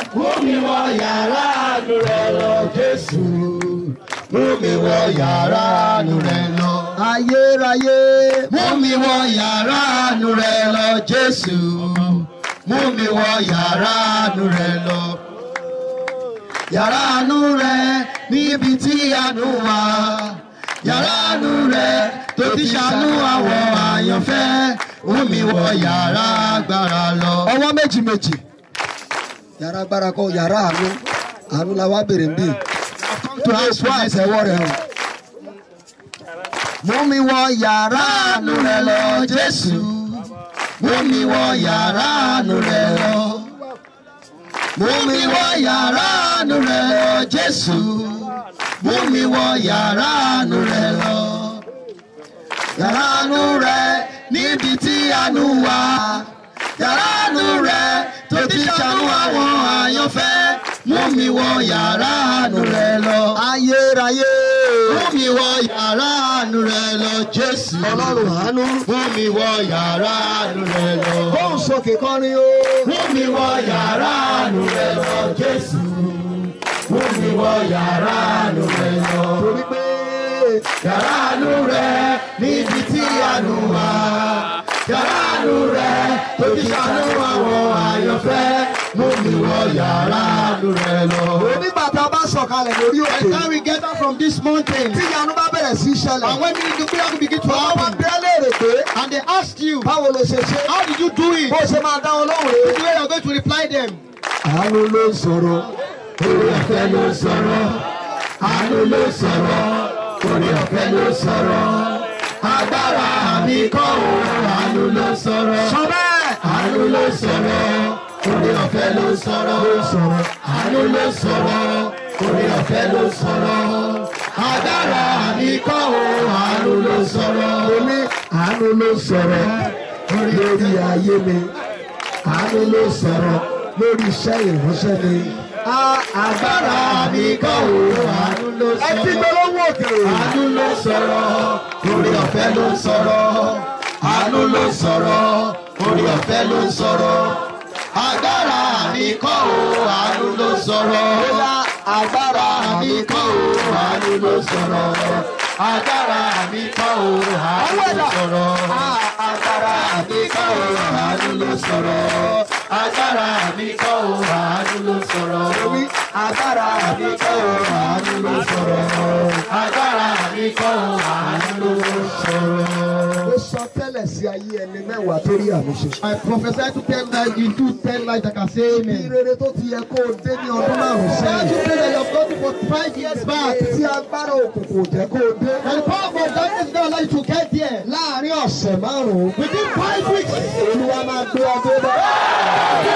mú mi wọ yàrá àánú rẹ lọ Jésù mú mi wọ yàrá àánú rẹ lọ. ayérayé mú mi wọ yàrá àánú rẹ lọ Jésù mú mi wọ yàrá àánú rẹ lọ. yàrá àánú rẹ níbi tí àánú wà yàrá àánú rẹ tó ti ṣàánú àwọn àyànfẹ́ mú mi wọ yàrá agbára lọ. ọwọ́ méjì méjì yàrá agbára kọ yàrá àánú àánú la wá bèrè nbí tó a sọ àtẹwọ́ rẹ̀ hàn. mú mi wọ yàrá àánú rẹ lọ Jésù mú mi wọ yàrá àánú rẹ lọ. mú mi wọ yàrá àánú rẹ lọ Jésù mú mi wọ yàrá àánú rẹ lọ. yàrá àánú rẹ níbi tí àánú wà yàrá àánú rẹ tó ti ṣàánú àwọn àyànfẹ́ mú mi wọ yàrá àánú rẹ lọ. ayérayé Mú mi wọ yàrá àánú rẹ lọ Jésù. ọlọ́run àánú Mú mi wọ yàrá àánú rẹ lọ. bóun sókè kọrin o. Mú mi wọ yàrá àánú rẹ lọ Jésù. Mú mi wọ yàrá àánú rẹ lọ. torí pé Yàrá àánú rẹ níbi tí àánú wà. Yàrá àánú rẹ tó ti ṣàánú àwọn àyànfẹ́. Mú mi wọ yàrá àánú rẹ lọ. onígbà tá a bá sọ̀kalẹ̀ lórí By the òkè time we get out from this mountain, tí ìyanu bá bẹ̀rẹ̀ sí í ṣẹlẹ̀ and when the miracle begin to wọ́n wá happen, bí ẹ léèrè pé and they asked you, báwo ló ṣe ṣe How did you do it? bó ṣe máa dá wọn lóhùn The rè way you're going to reply them. àánú ló ń sọ̀rọ̀ Orí ọ̀fẹ́ ló sọ̀rọ̀, àánú ló sọ̀rọ̀, orí ọ̀fẹ́ ló sọ̀rọ̀. Agbára mi kọ́ o, àánú ló sọ̀rọ̀. sọ bẹ́ẹ̀ Àánú ló sọ̀rọ̀, orí ọ̀fẹ́ ló sọ̀rọ̀. Àánú ló sọ̀rọ̀, orí ọ̀fẹ́ ló sọ̀rọ̀. Agbára mi kọ́ o, àánú ló sọ̀rọ̀. mo ní àánú ló sọ̀rọ̀ lórí ayé mi àánú ló sọ̀rọ̀ lórí iṣẹ́ ìránṣẹ́ mi. Á- Agbára mi kọ́ o, àánú ló ẹ ti sọ̀rọ̀. gbé lọ́wọ́ òkèrè. Àánú ló sọ̀rọ̀, orí ọ̀fẹ́ ló sọ̀rọ̀. Àánú ló sọ̀rọ̀, orí ọ̀fẹ́ ló sọ̀rọ̀. Agbára mi kọ́ o, àánú ló sọ̀rọ̀. Agbára mi kọ́ o, àánú ló sọ̀rọ̀. Agbára mi kọ́ o, àánú ló sọ̀rọ̀. Agbára mi kọ́ o, àánú ló sọ̀rọ̀. Agbára mi kọ́ o, àánú ló sọ̀rọ̀. Agbára mi kọ́ o, àánú ló sọ̀rọ̀. Agbára mi kọ́ o, àánú ló sọ̀rọ̀. ó sọ tẹ́lẹ̀ sí ayé ẹni mẹ́wàá tó rí àmì ṣe. I prophesy to ten life into ten life that can say bí amen. rere tó ti yẹ kó o dé ní ọdún márùn-ún Say sẹ́yìn. to pray that you have gone for five years back. tí agbára òkùnkùn ò jẹ́ kó o dé. And the power of darkness don't allow you to get there. láàárín ọ̀sẹ̀ márùn-ún. Within five weeks, olúwa máa gbé ọdún bá.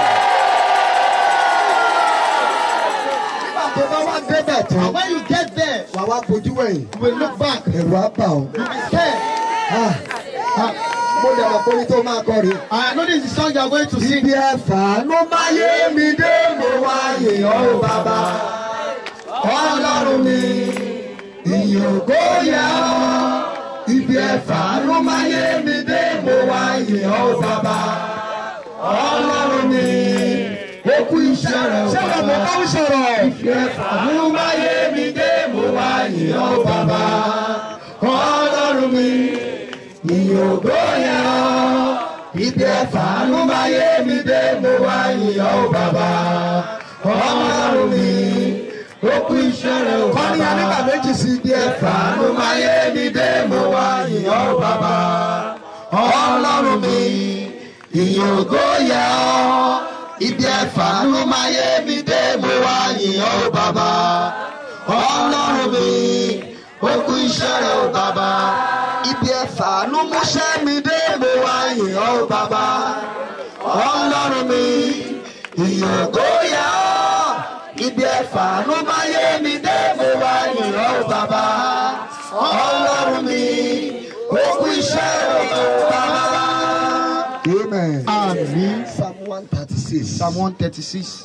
nígbà tó bá wá débẹ̀ tán. and when you get there, wà wá bojú wẹ̀yìn. you will look back. ẹ̀rù á bà ọ́. You will be scared. Ah, ah, mo lè mọ̀ pé orin tó máa kọ rèé. I know this is the song you are going to sing. Ibi ẹ̀fà ló máa yé mi dé mo wá yèèyàn ó bàbá. Ọlọ́run mi, ìyìn ògo yẹ ọ́. Ibi ẹ̀fà ló máa yé mi dé mo wá yèèyàn ó bàbá. Ọlọ́run mi, ó kú iṣẹ́ rẹ̀ ó bàbá. Ṣé wọ́n mọ̀ bá ń sọ̀rọ̀? Ibi ẹ̀fà ló máa yé mi dé mo wá yèèyàn ó bàbá. Ọlọ́run mi, ìyìn ògo yẹ ọ́. Ibi ẹ̀fà ló máa yé mi dé mo wá yìnyín ó bàbá. Ọlọ́run mi, ó kú iṣẹ́ rẹ̀ ó bàbá. Kọ́ni anígbà méjì sí ibi ẹ̀fà ló máa yé mi dé mo wá yìnyín ó bàbá. Ọlọ́run mi, ìyìn ògo yẹ ọ́. Ibi ẹ̀fà ló máa yé mi dé mo wá yìnyín ó bàbá. Ọlọ́run mi, ó kú iṣẹ́ rẹ̀ ó bàbá. Ibi ẹ̀fà ló múṣẹ́ mi dé mo wá yìn ọ́ bàbá. Ọlọ́run mi, ìyìn ògo yẹ ọ́. Ibi ẹ̀fà ló máa yé mi dé mo wá yìn ọ́ bàbá. Ọlọ́run mi, ó kú iṣẹ́ rẹ̀ ó bàbá. Amen. Amen. Psalm one thirty six. Psalm 136.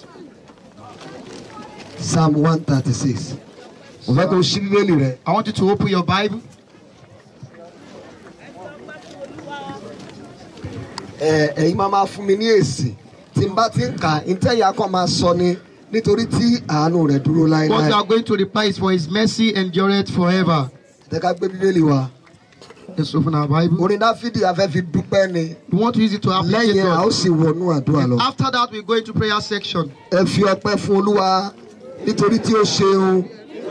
Psalm one thirty six. Mo fẹ́ kó o ṣí bíbélì rẹ̀. I want you to open your Bible. Ẹ ẹ̀yin máa máa fún mi ní èsì tí n bá ti ń kà ntẹ́yà kan máa sọ ni nítorí tí àánú rẹ̀ dúró What we láéláé. are going to reply is for his mercy endureth forever. Ẹ ká gbé bíbélì wa. Let's open our Bible. Orin Dáfídì afẹ́ fi dúpẹ́ ni. We want to use it to appreciate Lẹ́yìn a ó God. sì wọnú àdúrà lọ. After that, we go into prayer section. Ẹ fi ọpẹ́ fún Olúwa nítorí tí ó ṣeun.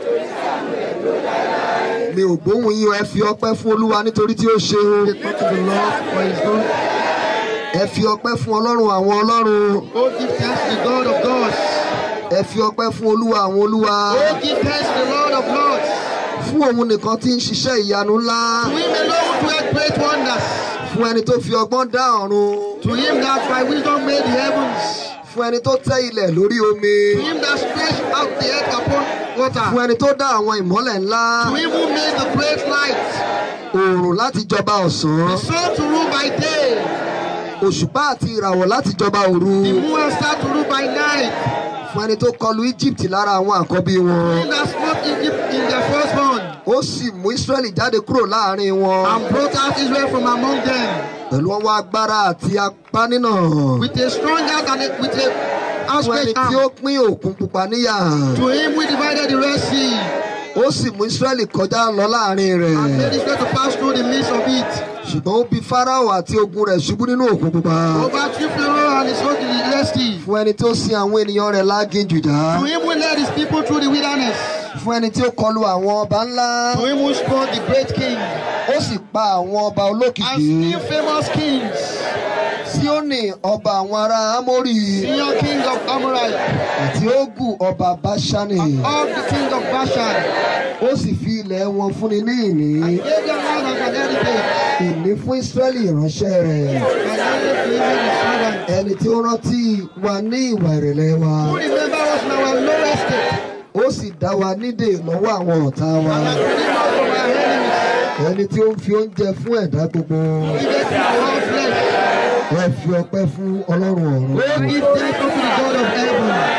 Mi ò gbóhùn yín o, ẹ fi ọpẹ́ fún Olúwa nítorí tí ó ṣeun. Give thanks to the Lord for his good. Ẹ fi ọpẹ́ fún Ọlọ́run àwọn Ọlọ́run. Oh, give thanks to the God of gods. Ẹ fi ọpẹ́ fún Olúwa àwọn Olúwa. Oh, give thanks to the Lord of lords. Fún òun nìkan tí ń ṣiṣẹ́ ìyanu ńlá. To him alone who doeth great wonders. Fún ẹni tó fi ọgbọ́n dá ọ̀run. To him that by wisdom made the heavens. Fún ẹni tó tẹ́ ilẹ̀ lórí To omi. him that stretched out the earth upon Fún water. ẹni tó dá àwọn ìmọ́lẹ̀ ńlá. To him who made the great light. Òòrùn láti jọba The ọ̀sán. sun to rule by day. Òṣùpá àti ìràwọ̀ láti jọba òru. The moon and star to rule by night. Fún ẹni tó kọlu Egypt lára àwọn àkọ́bí To wọn. him that smote Egypt in their firstborn. Ó sì mú Ísírẹ́lì jáde kúrò láàrin wọn. And brought out Israel from among them. Pẹ̀lú ọwọ́ agbára àti apá nínà. With a strong hand and a, with a Fún ẹni outstretched tí ó arm. pín òkun pupa níyà. To him we divided the Red Sea. Ó sì mú Ísírẹ́lì kọjá lọ láàrin And made rẹ̀. Israel to pass through the midst of it. Ṣùgbọ́n ó bi Fáráò àti ogun rẹ̀ ṣubú nínú òkun pupa. Overthrew Pharaoh and his host in the Red Sea. Fún ẹni tó sin àwọn ènìyàn rẹ̀ láginjù já. To him who led his people through the wilderness. Fún ẹni tí ó kọlu àwọn ọba ńlá. To him who smote the great king. Ó sì pa àwọn ọba And olókìkí. still famous kings. Síónì ọba àwọn ará Ámórì. Senior king of Amorite. Àti Ógù ọba Báṣánì. Of the king of Bashan. Ó sì fi ilẹ̀ wọn fúnni ní ìní. Gave them land as an heritage. Ìní fún Ísírẹ́lì ìránṣẹ́ rẹ̀. And gave to him his servant. Ẹni tí ó rántí wa ní ìwà ìrẹ̀lẹ̀ wa. Who remember us in our low estate. Ó sì dá wa nídè lọ́wọ́ àwọn ọ̀tá wa. And deliver us from our enemies. Ẹni tí ó ń fi oúnjẹ fún ẹ̀dá gbogbo. Give us our flesh. Ẹ fi ọpẹ́ fún Ọlọ́run Oh, ọ̀run. give thanks unto the God of heaven.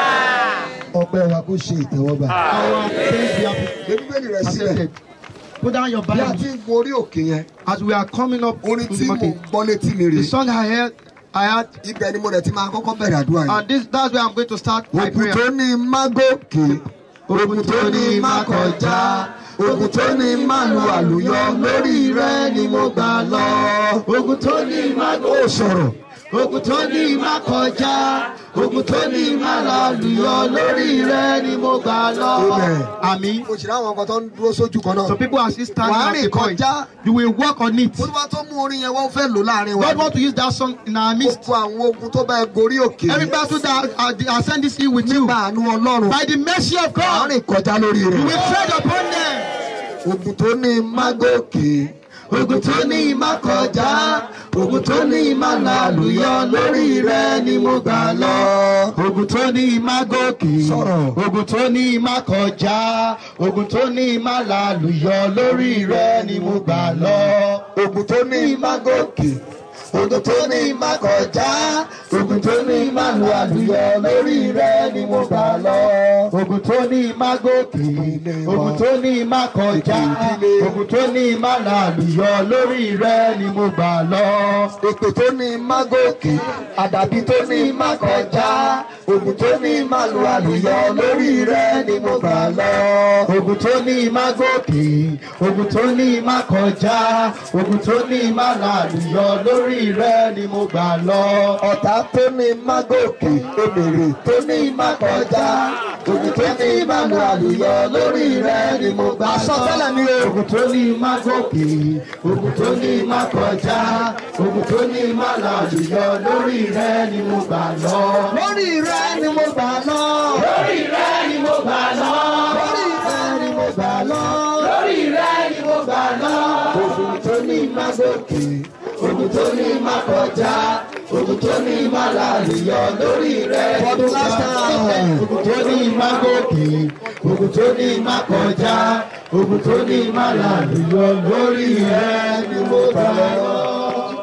Ọpẹ́ wa kó ṣe ìtẹ́wọ́gbà. Our thanks be Gbé Bíbélì rẹ̀ sílẹ̀. accepted. Put down your Bí a Bible. ti ń gun orí òkè yẹn, As we are coming up orin to tí the mo market, gbọ́ létí mi rè. the song I heard, I had, Ibẹ̀ ni mo rẹ̀ ti máa kọ́kọ́ bẹ̀rẹ̀ àdúrà yìí. and this that's where I'm going to start my Ògùn prayer. tó ní má gòkè, ògùn tó ní má kọjá, ògùn tó ní má lu àlùyọ, lórí rẹ̀ ni mo gbà lọ. Ogun tó ní má Ó sọ̀rọ̀. Ogun tó ní má kọjá, ogun tó ní má lálùyọ, lórí rẹ ni mo gbà lọ. Amen. Àmín. Mo sì ráwọn kan tó ń dúró sójú kan náà. Some people are still standing Wàá at rìn the point. kọjá. You will work on it. Olúwa tó mú orin yẹn wọ́n fẹ́ lò láàrin wa. God want to use that song in our midst. Gbogbo àwọn ogun tó bá ẹ gorí òkè. Every battle that I send this in with you, Nígbà àánú Ọlọ́run. by the mercy of Wàá God, rìn kọjá lórí you rẹ̀. will tread upon them. Ogun tó ní má gòkè. Ogun tó ní má kọjá, ogun tó ní má lálùyọ, lórí rẹ ni mo gbà lọ. Ogun tó ní má gòkè, Sọ̀rọ̀. ogun tó ní má kọjá, ogun tó ní má lálùyọ, lórí rẹ ni mo gbà lọ. Ogun tó ní má gòkè. Ogun tó ní má kọjá, ogun tó ní má lu àlùyọ, lórí rẹ ni mo gbà lọ. Ogun tó ní má gòkè, ogun tó ní má kọjá, ogun tó ní má lálùyọ, lórí rẹ ni mo gbà lọ. Èpè tó ní má gòkè. Àdàbí tó ní má kọjá. Ogun tó ní má lu àlùyọ lórí rẹ̀ ni mo gbà lọ. Ogun tó ní má gòkè, ogun tó ní má kọjá, ogun tó ní má lálùyọ, lórí rẹ ni mo gbà lọ. Ọ̀tá tó ní má gòkè. Èmèrè tó ní má kọjá. Ogun tó ní má lu àlùyọ lórí rẹ̀ ni mo gbà lọ. Àsọtẹ́lẹ̀ ni o. Ogun tó ní má gòkè, ogun tó ní má kọjá, ogun tó ní má lálùyọ, lórí rẹ ni mo gbà lọ. Lórí rẹ̀ ni mo gbà lọ. Lórí rẹ ni mo gbà lọ. Lórí rẹ̀ ni mo gbà lọ. Lórí rẹ ni mo gbà lọ. Ogun tó ní má gòkè. Ogun tó ní má kọjá, ogun tó ní má lálùyọ, lórí rẹ ni For the mo gbà last lọ. time. Ogun tó ní má gòkè, ogun tó ní má kọjá, ogun tó ní má lálùyọ, lórí rẹ ni mo gbà lọ. Ogun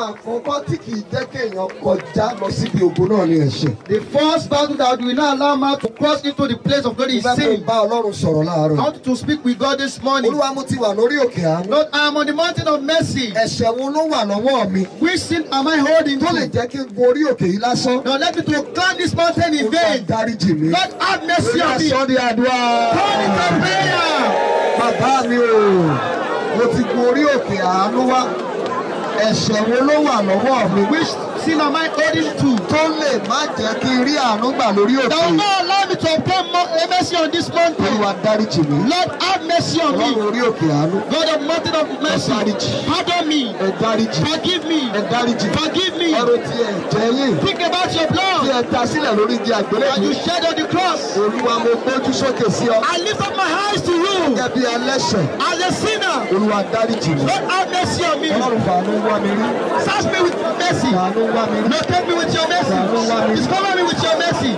àkọ́kọ́ tí kì í jẹ́ kéèyàn kọjá lọ síbi ògo náà ni ẹ̀ṣẹ̀. The first battle that will not allow man to cross into the place of glory is Ìgbà tó ń sin. bá Ọlọ́run sọ̀rọ̀ I láàárọ̀. want you to speak with God this morning. Olúwa mo ti wà lórí òkè àánú. Lord, I am on the mountain of mercy. Ẹ̀ṣẹ̀ wo ló wà lọ́wọ́ mi? Which sin am I holding Tó lè to? jẹ́ kí n gun orí òkè yìí lásán. Now let me to climb this mountain in Olúwa vain. dáríjì mi. Lord, have mercy Olúwa on me. sọ ní àdúrà. Turn it to prayer. Bàbá mi o, mo ti gun orí òkè àánú wá. Ẹ̀ṣẹ̀ wo ló wà lọ́wọ́ mi? Which sin am I holding to? Tó lè má jẹ́ kí n rí àánú gbà lórí òkè That will yìí. not allow me to obtain mo- a mercy on this mountain. Olúwa dáríjì mi. Lord, have mercy on me. Ọlọ́run orí òkè àánú. God of mountain of mercy, Dáríjì. pardon me, Ẹ dáríjì. forgive me, Ẹ dáríjì. forgive me. Ọrọ̀ tí ẹ jẹ́ yìí. Think about your Tí blood ẹ ta sílẹ̀ lórí igi that àgbélébùú. you shed on the cross. Olúwa mo gbójú sókè sí ọ. I lift up my eyes to you Gẹ́gẹ́ bí ẹlẹ́ṣẹ̀. as a sinner. Olúwa dáríjì mi. Lord, have mercy on me. Ọlọ́run fàánú wá mi rí. Search me with your mercy. Fàánú wá mi rí. Locate me with your mercy. Discover me with your mercy.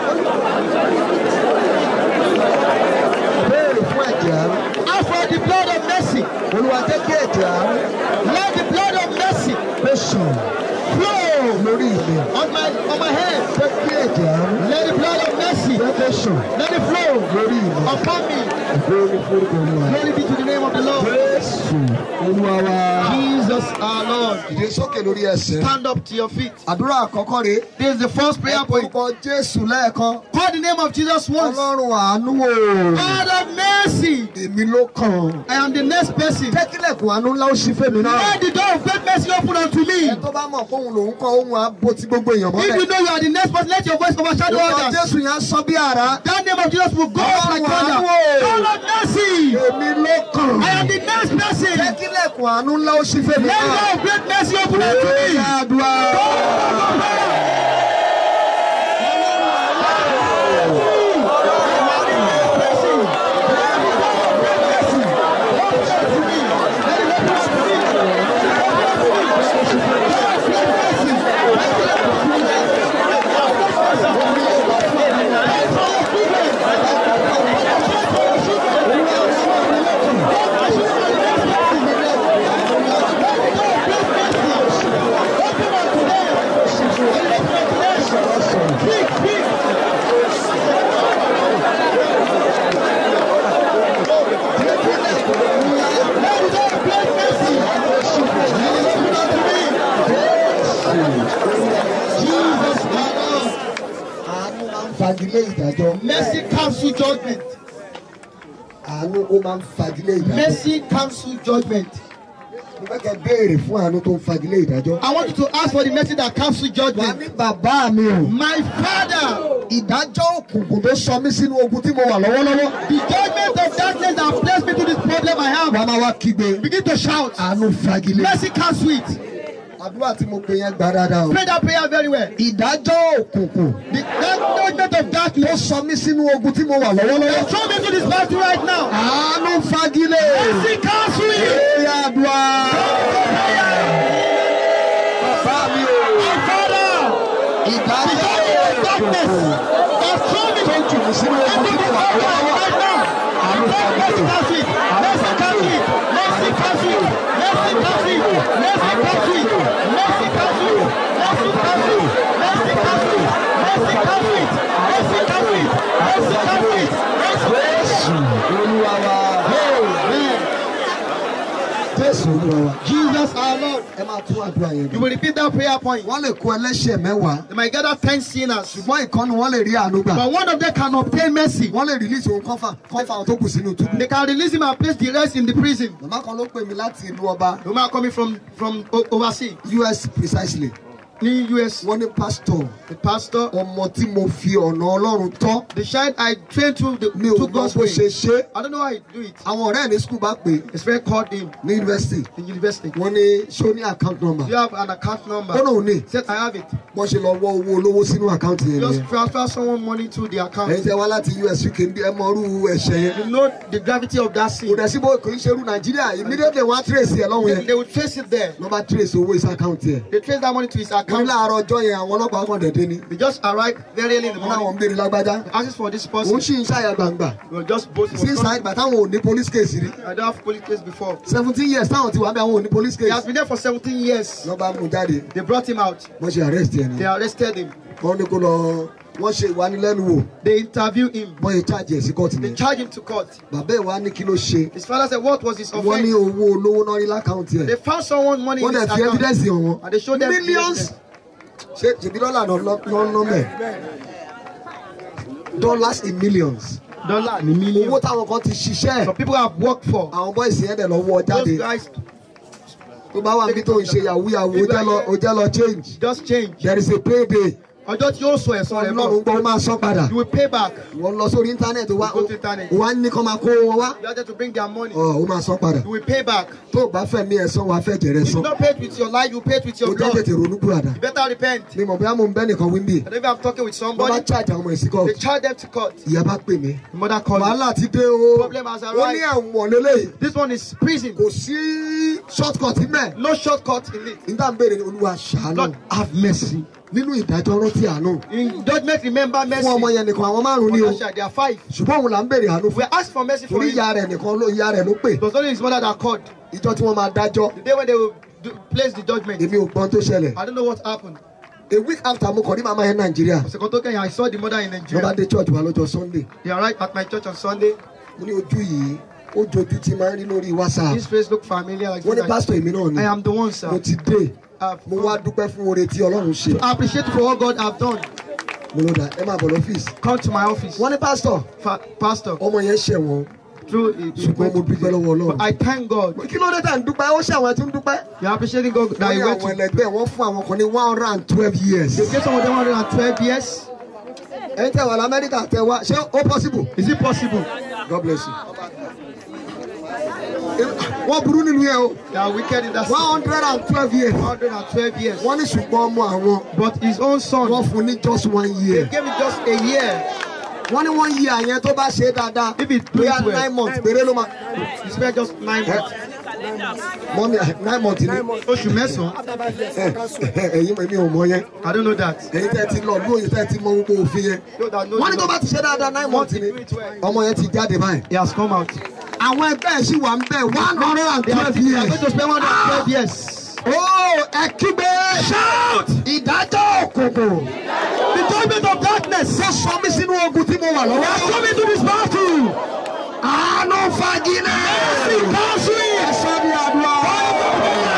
Béèrè fún ẹ̀jẹ̀ àánú. Ask for the blood of mercy. Olúwa jẹ́ kí ẹ̀jẹ̀ àánú Let the blood of mercy kó sàn flow lórí mi. on my on my head. Jẹ́ kí ẹ̀jẹ̀ àánú Let the blood of mercy jẹ́ kó sàn let it flow lórí mi. upon me. Ìgbóni forúkọ Olúwa. Glory be to the name of the Lord. Jésù Olúwa wa. Jesus our Lord. Ìdè sókè lórí ẹsẹ̀. Stand up to your feet. Àdúrà àkọ́kọ́ rèé. This is the first prayer point. Orúkọ Jésù lẹ́ẹ̀kan. Call the name of Jesus once. Ọlọ́run àánú o. God of mercy. Èmi ló kàn. I am the next person. Jẹ́ kílẹ̀kùn àánú ńlá ó ṣí fèmí náà. Let the door of great mercy open unto me. Ẹ tó bá mọ̀ fóun lòun kọ́ ohun àbò tí gbogbo èèyàn If you mọ́lẹ̀. know you are the next person, let your voice overshadow Orúkọ others. Jésù yẹn á sọ bí àrá. That name of Jesus will go up like thunder. Ọlọ́run God of mercy. Èmi ló kàn. I am the next person. Jẹ́ kílẹ̀kùn àánú ńlá ó ṣí fèmí Let the náà. door of great mercy open unto me. Ó àdúrà. Àánú máa ń fagilé ìdájọ́. Mercy cancel judgment. Àánú ó máa ń fagilé ìdájọ́. Mercy cancel judgment. Mo fẹ́ kẹ́ béèrè fún àánú tó ń fagilé ìdájọ́. I want you to ask for the mercy that cancel Wà judgment. ní bàbá mi o. My Father, Ìdájọ́ òkùnkùn tó sọ mí sínú ogun tí mo wà lọ́wọ́lọ́wọ́. the judgment of darkness that placed me to this problem I have, Wàá máa wá kígbe. begin to shout. Àánú fagilé. Mercy cancel it. Àdúrà tí mo pè yẹn gbà dáadáa o. Pray that prayer very well. Ìdájọ́ òkùnkùn The that judgment of tó darkness sọ mí sínú ogun tí mo wà lọ́wọ́lọ́wọ́. that throw me to this battle right now. Àánú fagilé. Mercy cancel it. Eré àdúrà. Bàbá mi o. My Father, the Ìdájọ́ judgment of darkness òkùnkùn that throw me tó jù mí sínú ogun into tí this mo wà battle lọ́wọ́lọ́wọ́. right now. Àánú Mercy fagilé. cancel it. Mercy cancel it. Mercy cancel it. Mercy cancel it. Mercy cancel it. Mercy cancel it. Mercy cancel it. Mercy cancel it. Mercy cancel it. Mercy cancel it. Mercy cancel it. Jésù Olúwa wa. Amen. Jésù Olúwa wa. Jesus our Lord. Ẹ máa tún àdúrà yẹn. You will repeat that prayer point. Wọ́n lè kó ẹlẹ́ṣẹ̀ mẹ́wàá. They might gather ten sinners, Ṣùgbọ́n ìkànnì wọ́n lè rí àánú gbà. but one of them can obtain mercy. Wọ́n lè release òun kọ́fà kọ́fà àwọn tó kù sínú túbú. They can release him and place the rest in the prison. Màmá kan ló pè mí láti ìlú ọba The man coming from from o- overseas, US precisely. ní US, Wọ́n ní pásítọ̀ the pastor, ọmọ tí mo fi ọ̀nà Ọlọ́run tọ́. the child I trained to the Mi ò to mọ God's bó way. ṣe ṣe. I don't know how he do it. Àwọn ọ̀rẹ́ ní skul bá pè His friend called him ní yunifásitì. in university. Wọ́n ní ṣé ó ní account number. Do you have an account number? Ó náà ní. He said I have it. Wọ́n ṣe lọ wọ́ owó olówó sínú àkáǹtì yẹn Just nìyẹn. transfer someone money to the Ẹ̀yin account. tẹ́ wá láti US UK ń bí ẹ mọ irú ẹ̀ṣẹ̀ yẹn. You know the gravity of that Kò sin. dẹ̀ sí bó kò ń ṣerú Nàìjíríà immediately wọ́n á trace ẹ̀ lọ́hùn They, yẹn. they will trace it there. Wọ́n bá trace owó ìsà àkáǹtì ẹ̀. They trace that money to his Wọ́n mo ní come. láàárọ̀ ọjọ́ yẹn àwọn ọlọ́pàá kan dẹ̀dẹ̀ ni They just arrived very early in the wọn láwọn ń morning. béèrè lágbájá Asking for this òun person. sì ń ṣàyà gbangba We were just both. sí ṣáà ìgbà táwọn ò ní police case rí I don't have police case before. seventeen years táwọn ti wà bí àwọn ò ní police He has case been there for 17 years. lọ́ bá mú jáde They brought him out. wọ́n ṣe arrest ẹ̀ ni They arrested him. wọ́n ní kó lọ wọ́n ṣe ìwánilẹ́nuwò They interviewed him. wọ́n yẹ charge ẹ̀ sí court They ni charged him to court. bàbá ẹ̀ wá ní kí ló ṣe His father said, What was his wọ́n ní offense? owó olówó náà rí lákàntì They ẹ̀ found someone money in wọ́n his dẹ̀ fi account. evidence hàn wọ́n And they showed them millions ṣe ṣèbí dọ́là náà mẹ́ dollars in millions dollar ní million. owó táwọn kan ti ṣiṣẹ́ Some people have worked for. àwọn bọ́ìsì yẹn dẹ̀ lọ wọ́ jáde Those guys tó bá wà níbi tó ń ṣe yahoo yahoo ó jẹ́ lọ ó jẹ́ lọ change just change. there is a payday Ọjọ́ tí yóò sọ ẹ̀sán rẹ̀ ọlọ́run bọ̀. gbọ́ ó máa san padà You will pay back. wọ́n lọ sórí íńtánẹ́ẹ̀tì wá Go to internet. wá ní kọ́ máa kó wọn wá You are there to bring their money. ọ̀ ó máa san padà You will pay back. tó o bá fẹ́ mí ẹ̀ san wàá fẹ́ jẹ̀rẹ̀ If you san don't pay it with your life, you pay it with ó your jẹ́ blood. tètè ronú kúràdà You better repent. mi mọ̀ bóyá mo ń bẹ́ nìkan wí ń bì And if I'm talking with wọ́n bá somebody, charge àwọn ọmọ ìsìnkọ́ they charge them to court. ìyá bá pè mí The mother called me. wàhálà ti dé o Problem has ó ní arrived. ẹ̀wọ̀n lélẹ́yìí This one is prison. kò sí shortcut mẹ́ No shortcut in it. nígbà ń béèrè ní olúwa ṣàánú Lord, have mercy. nínú ìdájọ́ rántí àánú In judgment, remember mercy. fún ọmọ yẹn nìkan àwọn márùn-ún ni o For There are five. ṣùgbọ́n òun là ń béèrè àánú We fún asked for mercy for torí him. ìyá rẹ̀ nìkan ló ìyá rẹ̀ ló pè It was only his mother that called. ìjọ tí wọ́n máa dájọ́ The day when they will do, place the judgment. èmi ò gbọ́n tó ṣẹlẹ̀ I don't know what happened. a week after mo kàn ní màmá yẹn nàìjíríà Sekoto Kenya, I saw the mother in ló bá Nigeria. dé church wa lọ́jọ́ sunday They arrived at my church on Sunday. mo ní ojú yìí ó jojú tí máa ń rí lórí whatsapp His face looked familiar. Like wọ́n ní I, pásítọ̀ èmi náà ni I am the one, mo sir. ti dé I've mo wá dúpẹ́ fún oore tí ọlọ́run ṣe I appreciate for what God have done. mo ló dà ẹ máa bọ̀ lọ́fíìsì Come to my office. wọ́n ní pásítọ̀ Fa- pastor, ọmọ yẹn ṣẹ̀wọ̀n through it. ṣùgbọ́n mo dúpẹ́ lọ́wọ́ ọlọ́run But I thank God. kí ló dé tà ń dúpẹ́ ó ṣàwọn tí ń dúpẹ́ You're appreciating God that wọ́n ní you went àwọn to. ẹlẹgbẹ́ wọ́n fún àwọn kan ní one hundred and twelve years They gave some of them 112 years. ẹ̀yin tẹ̀ wà lamẹ́ríkà tẹ̀ wá ṣé ó possible Is it possible? God bless you. wọ́n burú nínú yẹn o They are wicked in that one city. hundred and twelve years 112 years. wọ́n ní ṣùgbọ́n ọmọ àwọn But his own son, wọ́n fún ní just one they year gave him just a year. wọ́n ní one year yẹn tó bá ṣe é dáadáa If it do bóyá it well. nine months péré ló máa He spent just nine months. mọ́mí nine months ni Oṣù mẹ́sàn-án. ẹ̀yin èmi ò mọ yẹn I don't know that. ẹ̀yin tẹ́ ti lọ lóye tẹ́ ti mọ gbogbo òfin yẹn Those that know wọ́n ní the tó bá Lord, ti ṣe dáadáa nine months ni ọmọ yẹn ti jáde báyìí He has come out. àwọn ẹgbẹ́ ẹ̀ sì wà ń bẹ̀ one hundred and They are, twelve they are years. going to spend 112 years. ó ẹ kígbe shout ìdájọ́ òkùnkùn The judgment of darkness. ṣe sọ mí sínú ogun tí mo wà lọ́wọ́. Has come into this battle. àánú fagilé. cancel it. ẹ sọ ní àdúrà.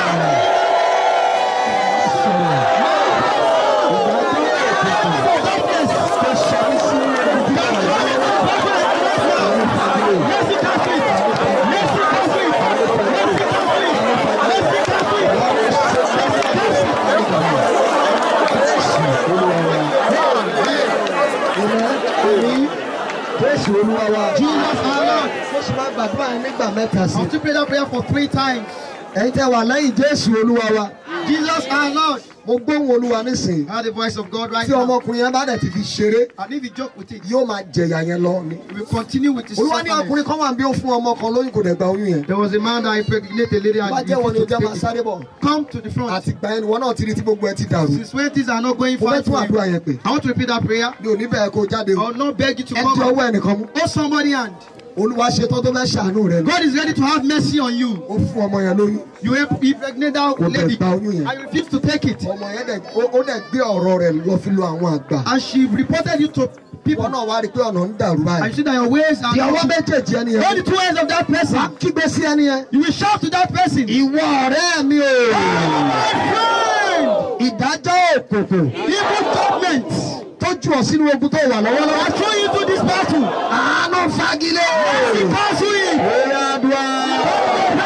jésù olúwa wa. Jesus our Lord. mo sì máa gbàdúrà yẹn nígbà mẹ́ta sí. I want to pray that prayer for three times. ẹ̀yin tẹ́ wà lẹ́yìn jésù olúwa wa. Jesus our Lord. mo gbóhùn olúwa nísìnyí. I heard the voice of God right tí now. ọmọkùnrin yẹn bá dẹ̀ ti fi ṣeré And if you joke with it, yóò máa jẹ̀yà yẹn lọ ni. we will continue with this olúwa ní suffering. ọkùnrin kan wà bí ó fún ọmọ kan lóyún kò dẹ̀ gba oyún yẹn. There was a man that impregnated a lady bá and jẹ́ wọn ni refused ojú to àmà take sáré it. bọ̀. Come to the front. àti gbà ẹni wọn náà ti rí tí gbogbo ẹ ti dàrú. Since when things are not going mo fẹ́ fine tún for àdúrà you, yẹn pè. I want to repeat that prayer. mi ò ní bẹ́ẹ̀ kó jáde I o. will not beg you to ẹ come di back. ọwọ́ ẹnìkan mú. Hold somebody hand. olúwa ṣe tó tó fẹ́ ṣàánú rẹ. God is ready to have mercy on you. ó fún ọmọ yẹn lóyún. You impregnate that Kò dẹ̀ lady. gba oyún yẹn. I refuse to take it. ọmọ yẹn dẹ̀ ó ó dẹ̀ gbé ọ̀rọ̀ rẹ̀ lọ fi lo àwọn àgbà. And she reported you to people. wọn náà wá rí i pé ọ̀nà ń dàrú And you báyìí. see that your ways are di ọwọ́ not. méjèèjì ẹni Hold the yẹn. two hands of that wàá person. kígbe sí ẹni yẹn. You will shout to that person. ìwọ ọ̀rẹ́ mi o. My friend! ìdájọ́ òkùnkùn Evil government. tó jù ọ sínú ogun tó wà I lọ́wọ́lọ́wọ́. throw you to this battle. àánú fagilé. Cancel it. Oya àdúrà.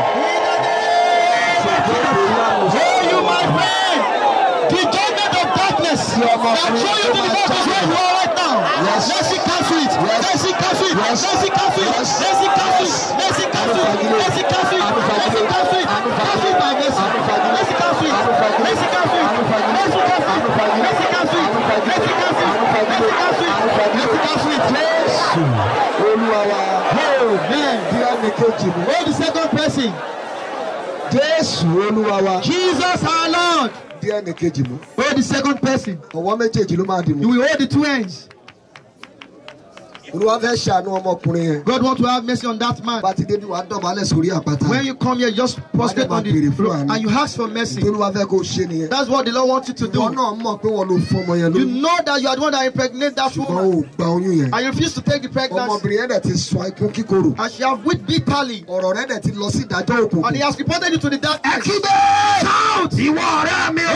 Oh, you my friend. The judgment of darkness. I throw you to the battle where you are right now. Yes. Let's see cancel it. Yes. Let's see cancel it. Yes. Let's see cancel it. Yes. Let's see cancel it. Let's see cancel it. Let's see cancel it. Let's see cancel it. Cancel it by mercy. Let's see cancel it. Let's see cancel it. Let's see cancel it. Let's see cancel it. Let's see cancel it. Let's see cancel it. Let's see cancel it. Jésù olúwa wa. Amen. Bí ẹni kejì mi. Oh, the second person. Jésù olúwa wa. Jesus our Lord. dí ẹnì kejì mú Hold the second person. ọwọ́ méjèèjì ló máa dì mú You will hold the two ends. olúwa fẹ́ ṣàánú ọmọkùnrin yẹn God want to have mercy on that man. bá ti débi wàá dọ̀bálẹ̀ sórí àpáta When you come here, just prostrate on the road and you ask for mercy. tí olúwa fẹ́ kó o ṣe nìyẹn That's what the Lord wants you to ìwọ do. náà mọ̀ pé wọ́n ló fọmọ yẹn You lóyún know that you are the one that impregnate that ṣùgbọ́n woman o ò gba oyún yẹn and you refuse to take the pregnancy ọmọbìnrin yẹn dẹ̀ ti sọ ikún kíkorò and she have wept bitterly ọ̀rọ̀ rẹ̀ dẹ̀ ti lọ sí ìdájọ́ òkùnkùn and he has reported you to the darkness. Shout! ìwọ ọ̀rẹ́ mi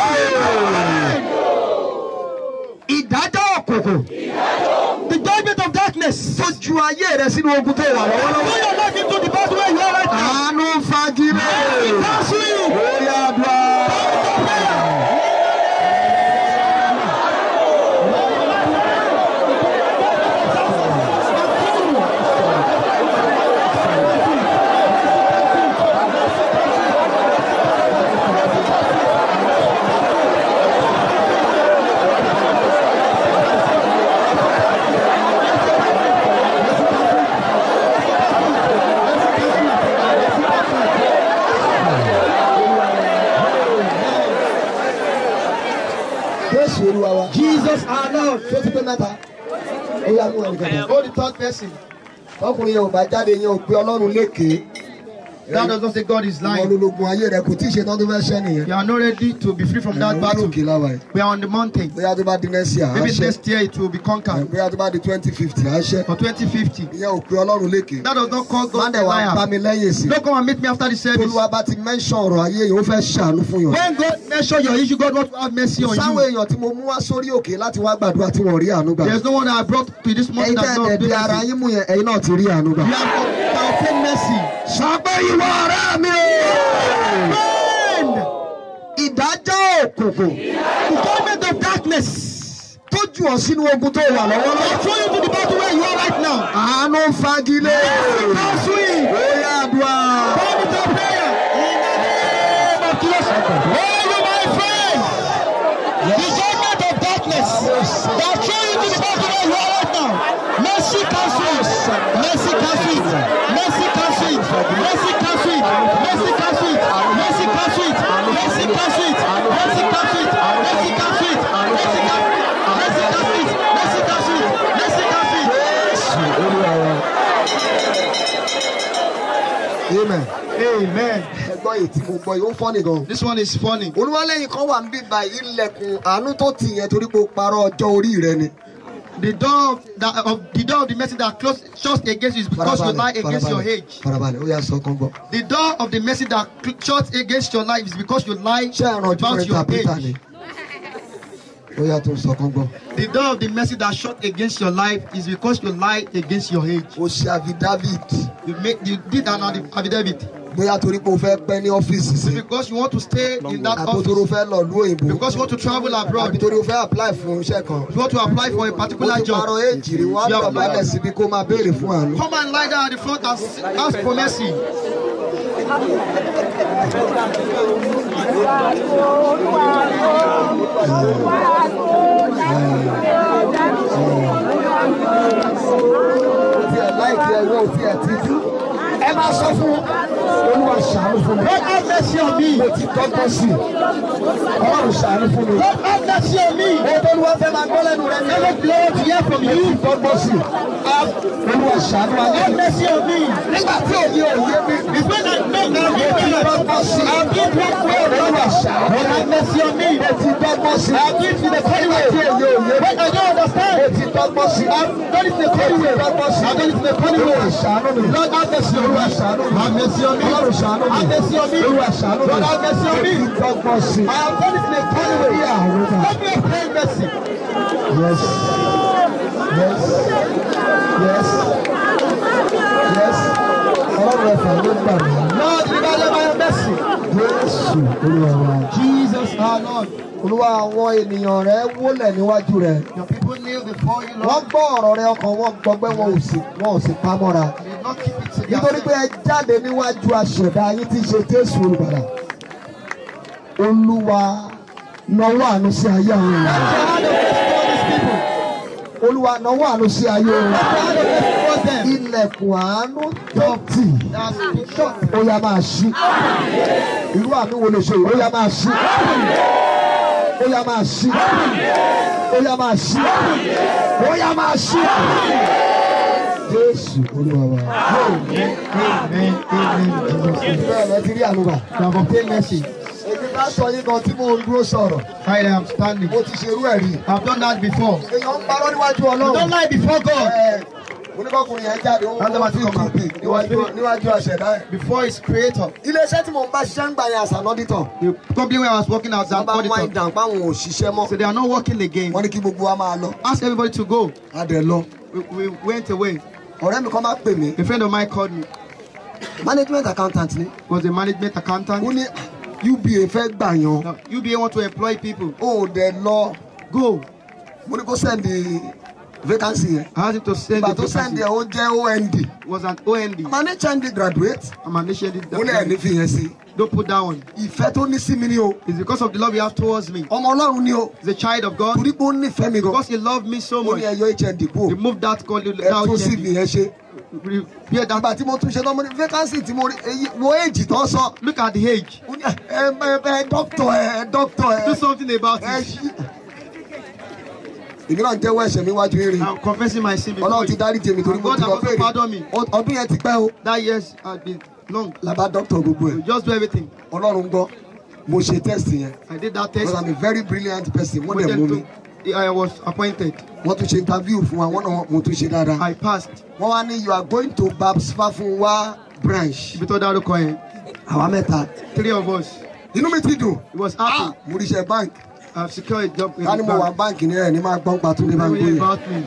o. ìdájọ́ òkùnkùn The judgment of darkness. tó ju ayé rẹ sínú ogun tó wà lọ́wọ́lọ́wọ́. Throw your life into the battle where you are right now. àánú fagilé. Cancel you. lórí àdúrà. Jésù olúwa wa. Jesus our Lord. tó ti pé mẹ́ta. ó yá mú ẹnì kẹta. Hold the third person. ọkùnrin yẹn ò bá jáde yẹn ò pé ọlọ́run lékè. That does not say God is ìwọ lying. lológun ayé rẹ kò tí ì ṣe tán tó fẹ́ ṣẹ́ nìyẹn. You are not ready to be free from that Ẹ̀rọ battle. òkè láwa yìí. We are on the mountain. bóyá tó bá di next year á Maybe ṣẹ́. next year it will be conquered. bóyá tó bá di twenty fifty á ṣẹ́. For 2050. ìyẹn ò pé ọlọ́run lékè. That does not call má God a dẹ̀ wá bá liar. mi lẹ́yìn sí. Don't come and meet me after the service. olúwa bá ti mention ọ̀rọ̀ ayé yìí ó fẹ́ ṣàánú fún yàn. When God measure your issue, God wants to have mercy on sáwọn you. èèyàn tí mo mú wá sórí òkè láti wá gbàdúrà tí wọ́n rí àánú gbà. There's no one that I brought to this mountain ẹ̀yin that tẹ́ God ẹ̀ do di ara mercy. yín mú yẹn ẹ̀yin náà ti rí àánú gbà. You have to obtain mercy. sọ pé ìwọ ọ̀rẹ́ mi o. Friend, ìdájọ́ òkùnkùn the judgment of darkness. tó jù ọ́ sínú ogun tó wà I lọ́wọ́lọ́wọ́. throw you to the battle where you are right now. àánú fagilé. Cancel it. bóyá àdúrà. Turn it to prayer. In the name of Jesus. Oh, you my friend. The judgment of darkness that throw you to the battle where you are right now. Mercy cancel it. Mercy cancel it. Mercy cancel it. Mercy cancel it. Mercy cancel it. Mercy cancel it. Mercy cancel it. Mercy cancel it. Mercy cancel it. Mercy cancel it. Mercy cancel it. Mercy cancel it. Mercy cancel it. amen. Amen. ẹgbọ́n yìí tí mo gbọ́ yìí ó fọ́ nìkan. This one is funny. olúwalẹ́yìn kan wà ń bí ba ilẹ̀kùn àánú tó tì yẹn torí pé o parọ́ ọjọ́ orí rẹ ni. The door of, that, of the door of the mercy that closed shuts against you is because you lie against your age. farabalẹ̀ ó yà sọ kan gbọ́. The door of the mercy that cl- shuts against your life is because you lie ṣé ẹ̀ràn ojú about rẹ your ta pété ni. age. ó yà tó sọ kan gbọ́. The door of the mercy that shut against your life is because you lie against your age. o ṣe àfi david You make you did an affidavit bóyá torí pé o fẹ́ pẹ́ ní ọ́fíìsì sí. because you want to stay in that àbótóró office fẹ́ lọ lú òyìnbó. because you want to travel àbí abroad. torí o fẹ́ apply fún iṣẹ́ kan. You want to apply for a o particular ti parọ́ job. éèjì rí wọ́n á You have dọ̀bálẹ̀ síbi kó máa béèrè fún àánú. Come and lie down at the front and s- ask for mercy. o tiẹ̀ láìpẹ́ ẹ̀rọ o tiẹ̀ ti dú. ẹ máa sọ fún olúwa ṣàánú fún mi. God have mercy on me. mo ti dọ́gbọ́n sí i. ọlọ́run ṣàánú fún mi. God have mercy on me. mo tó olúwa fẹ́ máa gbọ́ lẹ́nu rẹ ní. Never glory to hear from mo ti you. dọ́gbọ́n sí i. olúwa ṣàánú ayé Have mi. mercy on me. nígbà tí òye òye mi. It's when I make mo ti that dọ́gbọ́n sí i. I've been to the olúwa ṣàánú. God have mercy on me. mo ti dọ́gbọ́n sí i. I've been to the funny nígbà way. tí òye òye mi. When I don't mo understand, ti dọ́gbọ́n sí i. I've done it in the funny way. I've done it in the funny way. olúwa ṣàánú mi. Lord have mercy on me. olúwa ṣàánú mi. Have mercy on me. ọlọ́run ṣàánú mi. Have mercy on me. olúwa ṣàánú mi. Lord have mercy on me. mo ti dọ́gbọ́n sí i. I have done it in a funny way. Let me obtain mercy. Yes. Yes. Yes. Yes. Ọlọ́run ẹ̀fà ló gbà mí. Lord, deliver them by your mercy. Jésù Olúwa wa. Jesus our Lord. Olúwa àwọn ènìyàn rẹ̀ wólẹ̀ níwájú rẹ̀. Your people kneel before you, Wọ́n Lord. gbọ́ ọ̀rọ̀ rẹ̀ ọkàn wọn gbọgbẹ́ wọn ò sì wọn ò sì pamọ́ra. They did not keep it to Nítorí pé themselves. ẹ jáde níwájú aṣẹ̀dá yín tí í ṣe Jésù olùbàdà. Olúwa nawọ́ àánú sí ayé àwọn ènìyàn. Let your hand of mercy toward these people. Olúwa nawọ́ àánú sí ayé wọn. Let your hand of mercy towards them. Ilẹ̀kùn àánú tó tì. That's been shut. ó yá máa ṣí irú àmì wo lè ṣe ó yá máa ṣí ó yá máa ṣí ó yá máa ṣí ó yá máa ṣí jésù olúwa wa. Amen. Amen. Jesus. bẹ́ẹ̀ lọ ti rí àlùbà. You have obtained mercy. èmi bá sọ yín kan tí mo ń dúró sọ̀rọ̀ I am standing. mo ti ṣerú ẹ̀ rí. I've done that before. èèyàn ń parọ́ níwájú You don't ọlọ́run. lie before God. Ẹ, oníkọkùnrin yẹn jáde ó That's ń what fi I'm kúpì talking níwájú about. níwájú àṣẹdá ẹ̀. Before his creator. iléeṣẹ́ tí mo ń bá ṣiṣẹ́ ń gbà yẹn àṣà lọ́dítọ̀. The company where I was working as wọ́n an bá wáyé auditor. dàn páwọn ò ṣiṣẹ́ mọ́. So they are not working again. wọ́n ní kí gbogbo wa máa lọ. Ask everybody to go. a dẹ̀ lọ. We, we went away. ọ̀rẹ́ mi kan máa pè mí. A friend of mine called me. management accountant ni. Was a management ó accountant. ní uba fẹ́ gbà yan. Now, UBA want to employ people. ó dẹ̀ lọ. Go. mo ní kó sẹ́ndì vacancy yẹn. I asked him to send ìgbà the tó sẹ́ndì vacancy. ẹ̀ ó jẹ́ ond. It was an OND. ma ní HND graduate. I'm an initiated. ó ní ẹ̀ ní fi yẹn sí. Don't put that one. ìfẹ́ tó ní sí mi ni o. It's because of the love you have towards me. ọmọ ọlọ́run ni o. He's a child of God. torí pé ó nífẹ̀ẹ́ mi gan. Because he loved me so ó much. ní ẹyọ HND kú. Remove that call. ẹ That tún sí fi OND. yẹn ṣe. Repair that. nígbà tí mo tún ṣe lọ́mọ ní vacancy tí mo rí èyí wo èjì tó sọ. Look at the age. ó ní ẹ ẹ ẹ dókítọ̀ ẹ dókítọ̀ Do ẹ. something about ẹ it. ṣí. èmi náà ń jẹ́wọ́ ẹ̀ṣẹ̀ mi wájú eré. I'm confessing my sin before ọlọ́run ti you. dárí jèmi torí mo God ti lọ has also pardoned béèrè. me. Ọ- ọdún yẹn ti pẹ́ o. That years had been long. làbá dókítọ̀ gbogbo We ẹ̀. just do everything. ọlọ́run gbọ́ mo ṣe test yẹn. I did that because test. i'm a very brilliant person wọ́n But dẹ̀ mú then mi. to- I was appointed. wọ́n tún ṣe interview fún wa wọ́n náà mo tún ṣe dáadáa. I passed. wọ́n wá ní you are going to babs fafunwa branch. Ibi tó dárúkọ yẹn. àwa mẹ́ta. Three of us. inú mi ti dùn. He was ah happy. mo ríṣẹ́ bank. I've secured a job in ká ní the mo wà bank. báǹkì ní ẹ̀ ní máa gbọ́n pa Túndé bá ń Don't worry gbóyè. about me.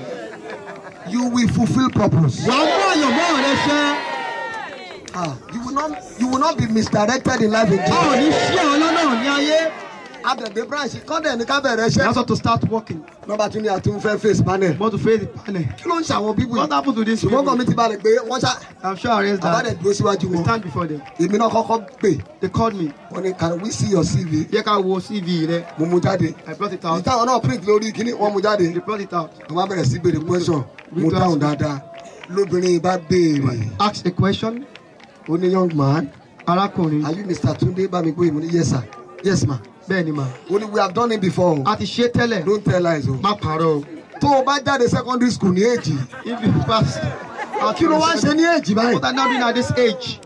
you will fulfil purpose. Wàá mú àyànmọ́ rẹ ṣẹ́. ah you will not you will not be misdirected in life again. Báwo ní ṣí àwọn ọlọ́nà ní ayé? àdẹ̀dẹ̀ branch kọ́dẹ̀ ní ká bẹ̀rẹ̀ You iṣẹ́. also to start working. nọ́mbà tún ní àtúnfẹ́ face panel. Want to face the panel. kí ló ń ṣàwọn bíbù What yìí. happened to this ṣùgbọ́n kan people? mi ti balẹ̀ pé wọ́n ṣá I'm sure I raised àbádẹ̀ that. dúró síwájú We wọn. stand before them. èmi náà kọ́kọ́ pè They called me. wọ́n ní can we see your CV. Jẹ́ ká wo CV rẹ. mo mú jáde. I brought it out. ìtàwọn náà print lórí kíní wọ́n mú jáde. They brought it out. wọ́n bá bẹ̀rẹ̀ sí béèrè question mo dáhùn dáadáa lóbìnrin bá béèrè Ask a question. ó ní young man Arákùnrin. are you Mr. Tunde Bamigboye mo ní yes sir yes ma Bẹ́ẹ̀ ni mà. ó ní we have done it before A ti ṣe tẹ́lẹ̀. don't tell lies o. Má parọ́ o. tó o bá jáde secondary school ní èjì If you pass. kí ló wá ń ṣe ní èjì báyìí. What I now doing at this age?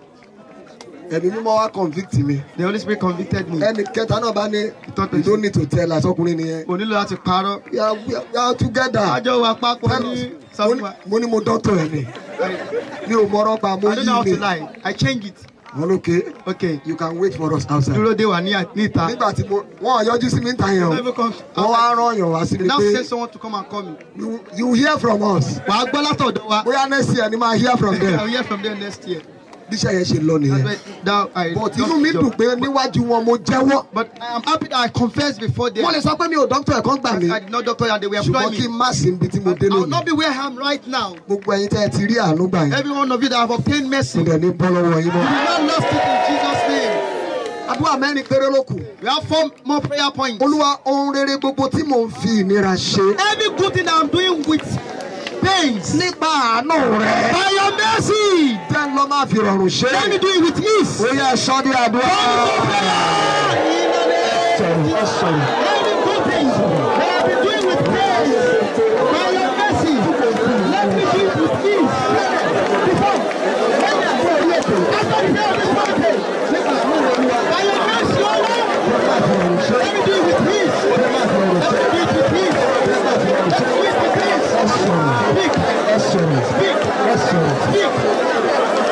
ẹ̀mí mímọ́ wá convict mi The Holy Spirit convicted me. ẹnì kẹta náà bá ní you don't need to tell us ọkùnrin nìyẹn. Kò nílò láti parọ́. we are we are- we are together. Àjọ wa papọ̀ Tell ní us. sọ Mo fún ní- wa. mo ní mo dọ́tọ̀ ẹ̀ ni I mi ò mọ̀rọ̀ pa mo I don't know how yí to mi. lie. I change it. wọ́n ló ké Okay. you can wait for us outside. Dúró dé wà ní níta. nígbà tí mo wọ́n yọjú sí mi ń ta yẹn o Never come wọ́n wá outside. rán yàn wá sí mi Now pé send someone to come and call me. you you hear from us Wàá gbọ́ látọ̀dọ̀ wa. bóyá next year ni máa hear from I will them hear from them next year. bí iṣẹ́ yẹn ṣe lọ That's nìyẹn why that I but just inú mi job. dùn pé níwájú wọn mo jẹ́wọ́ But I am happy that I confessed before them. wọ́n lè sọ pé mi ò dókítà ẹ̀kọ́ gbà mí I did not doctor that they were ṣùgbọ́n employing kí n me. má sí ibi tí mo dé I will not lónìí be where I am right now. gbogbo ẹ̀yin tẹ́ ẹ ti rí àánú gbà yẹn Every one of you that have obtained mercy, mo you dẹ̀ ní bọ́ lọ́wọ́ yín mọ́. will not lost it in Jesus' name. àdúrà mẹ́rin péré ló kù We have four more prayer points. olúwa ohun rere gbogbo tí mò ń fi ìnira ṣe Every good thing that I'm doing with pains, nípa àánú rẹ by your mercy, jẹ́ ń lọ máa fi rọrùn ṣe let me do it with ease. ó yẹ ẹ̀ṣọ́ ní àdúrà. In the name of Jesus. Every good thing that I've been doing with pains, by your mercy, let me do it with ease. Before, when you are going here, after the day of this mountain, by your mercy, O Lord, let me do it with ease. Let me do it with ease. Let me do it with ease. Speak. Speak. Speak.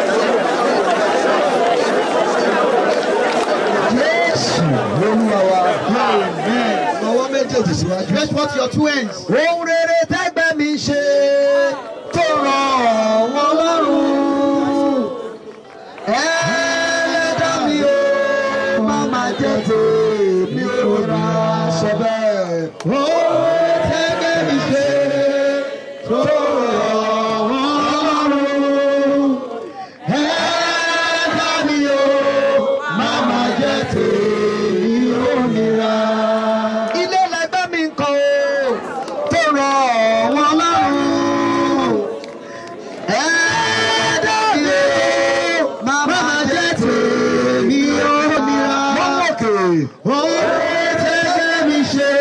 Jésù olúwa wa. Ọwọ́ méjèèjì síwájú. Stretch forth your two hands. Ohun rere tẹ́gbẹ́ mi ṣe tó ràn wọ́n lọ́rùn. Ẹlẹ́dá mi ò má má jẹ́ tèmi ò rà ṣe bẹ́ẹ̀. Ohun rere tẹ́gbẹ́ mi ṣe tó ràn wọ́n lọ́rùn. Ẹlẹ́dá mi ò má má jẹ́ tèmi ò nira ilé lẹgbẹ́ mi ń kọ́ o tó rọ̀ wọ́n lọ́rùn. ẹ̀ẹ́dẹ́gbẹ̀ màmá jẹ́ tèmi ó nira. wọ́n mọ̀kè. oore tẹ́gbẹ́ mi ṣe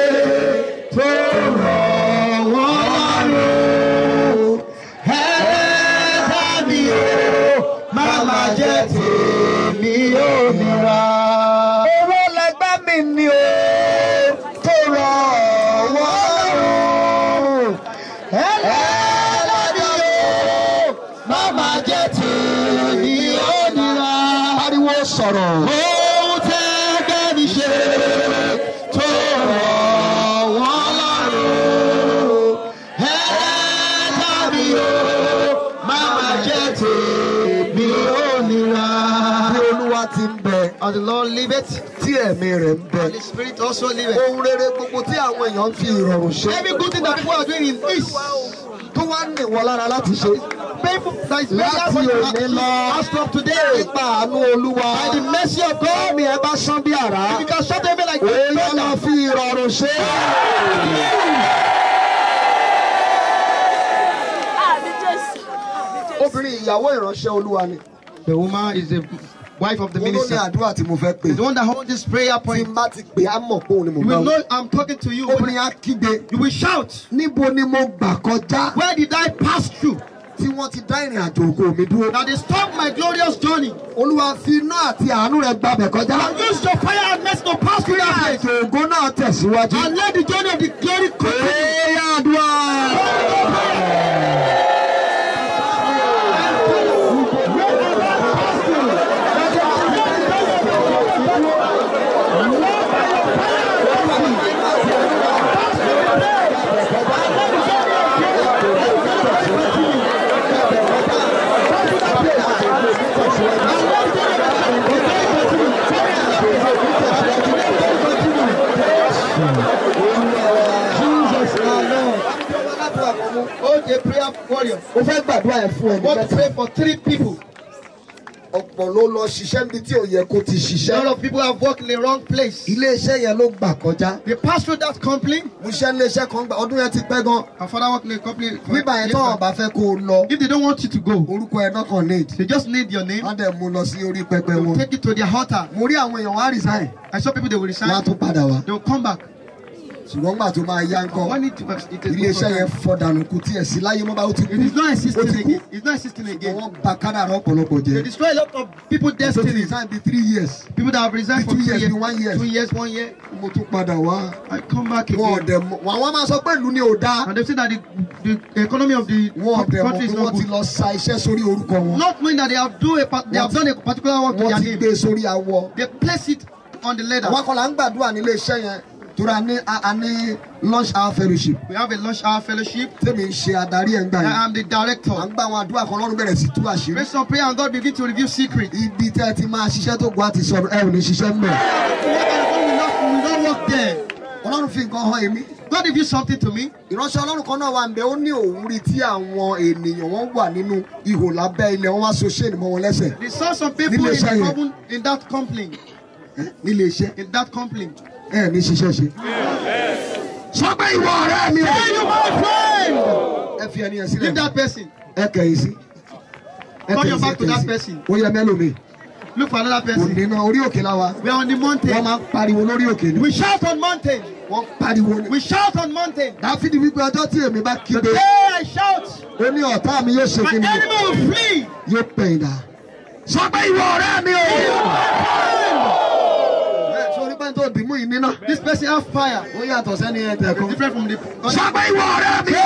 ẹlẹ́dàá o máma jẹ́ tèmi ó nira. ariwo sọ̀rọ̀. ohun tẹ́ gbẹ́ni ṣe tó rọ̀ wọ́n lọ́rùn. ẹlẹ́dàá mi o máma jẹ́ tèmi ó nira. bí olúwa ti ń bẹ As the Lord liveth, tí ẹ̀mí rẹ̀ ń bẹ. and the Spirit also liveth. ohun rere gbogbo tí àwọn èèyàn ń fi ìrọ̀rùn ṣe. Every good thing that people are doing in peace, tó wá ní ìwọ lára láti ṣe. painful that is very Láti hard òní to lọ. ask of today. nípa àánú olúwa. By the mercy of God, mi ẹ bá sán bí àrá. if you can shut them like ó yá that, lọ fi ìrọ̀rùn ṣe. Àmì Jésù. Àmì Jésù. obìnrin ìyàwó ìránṣẹ́ olúwa ni. The woman is the wife of the mo ló ní minister. àdúrà tí mo fẹ́ pè. Is the one that holds this prayer tí point. n bá ti pè á mọ̀ pé òun ni mo You bá will wí. know I'm talking to you. obìnrin á kígbe. You will shout. níbo ni mo gbà kọjá. Where did I pass through? tí wọ́n ti dá ìrìn àjò ògo mi dúró. That they stopped my glorious journey. olúwa fi iná àti àánú rẹ̀ gbabẹ̀ kọjá. And use your fire and mercy to pass through that place. ètò ògo náà tẹ̀síwájú. And let the journey of the glory continue. Ẹ̀yà àdúrà. Jesus our Lord. Hold a prayer warrior. Mo fẹ́ gbàdúrà ẹ̀ fún ẹni Want to mẹ́ta. pray for three people. Ọ̀pọ̀ ló lọ ṣiṣẹ́ níbi tí ò yẹ kó ti A ṣiṣẹ́. lot of people have worked in the wrong place. Ilé-iṣẹ́ yẹn ló gbà kọjá. They passed through that company. Mo ṣiṣẹ́ ilé-iṣẹ́ kan gbà ọdún yẹn ti pẹ́ gan. Our father worked in a company. for- Bíbá yẹn tọ́wọ́ bá fẹ́ kó o lọ. If they don't want you to go, Orúkọ ẹ̀ náà kàn need. they just need your name. Wọ́n dẹ̀ mú lọ sí orí pẹpẹ They will wọn. take you to their altar. Mo rí àwọn èèyàn wá resign. I saw people they will Wọ́n á resign. tún padà wá. They will come back. Ṣùgbọ́n gbà tó máa yá ń kọ́. When it, it is good Ilé-iṣẹ́ yẹn for fọ́ them. dànù kù tí ẹ̀ sí láyé mọ́ bá ó ti kú. It is not existing Ó ti kú. again. It's not existing again. Wọ́n bà kádàrá ọ̀pọ̀lọpọ̀ They jẹ́. destroy a lot of people's Tó ti destiny. resign bíi three years. People that have resigned for Two two years, years, one year. two years, one year. Mo tún padà wá. I come back Wọ́n ò again. dẹ̀ mọ̀. Àwọn máa sọ pé ìlú ni ò dáa. And they say that the, the economy of the Wọ́n ò dẹ̀ mọ̀ country pé is wọ́n not ti good. lọ sa iṣẹ́ sórí orúkọ wọn. Not knowing that they have do a part- they have done a particular work to Wọ́n their ti name. gbé sórí awọ. They place it on the ladder. Àwọn akọ̀là ń gbàdúrà nílé iṣẹ́ yẹn. Tóra ní a a ní lunch hour fellowship. We have a lunch hour fellowship. Tèmi ń ṣe adarí ẹ̀ ń gbà I yẹn. am the À director. ń gbà àwọn àdúrà kan lọ́rùn bẹ̀rẹ̀ sí tú àṣírí. Based on prayer and God begin to reveal secrets. Ibi tẹ́ ẹ ti máa ṣiṣẹ́ tó gbọ́ àti sọ̀rọ̀ ẹ ò ní ṣiṣẹ́ ń bẹ̀. We will not, we will not work there. Ọlọ́run fi nǹkan hàn èmi. God revealed something to me. ìránṣẹ́ ọlọ́run kan náà wà ń bẹ ó ní òun rí tí àwọn ènìyàn wọn wà nínú ihò lábẹ́ ilẹ̀ wọn wá so ṣéènì mọ́ wọn lẹ́sẹ̀ They saw some people in, Nílé iṣẹ́ the yẹn. company, in that company. nílé iṣẹ́ In that company. ẹ ní ṣiṣẹ́ ṣe. sọ pé ìwọ ọ̀rẹ́ mi Hey, you my friend! ẹ fi ẹni yẹn Leave sílẹ̀ that person. ẹ kẹ̀yìn sí. ẹ Turn kẹ̀yìn your sí, back to ẹ that kẹ̀yìn sí. person. ó yẹ mẹ́lòmíì Look for another kò person. ní náà orí òkè láwa We are on the wọ́n mountain. máa ń pariwo lórí òkè ni We shout on mountain. wọ́n pariwo ni. We shout on mountain. dáfídì wípé ọjọ́ tí èmi bá The kígbe day I shout, ó ní ọ̀tá mi yóò ṣe my kí ni enemy will flee. yóò pẹ̀yìn dà. sọ pé ìwọ ọ̀rẹ́ mi o. ẹ sọ orí pẹ́ńtò tó dìímù yìí níná. This person have fire. ó yàtọ̀ sẹ́ni ẹ̀tẹ̀ It's kan. different from the sọ pé ìwọ ọ̀rẹ́ mi.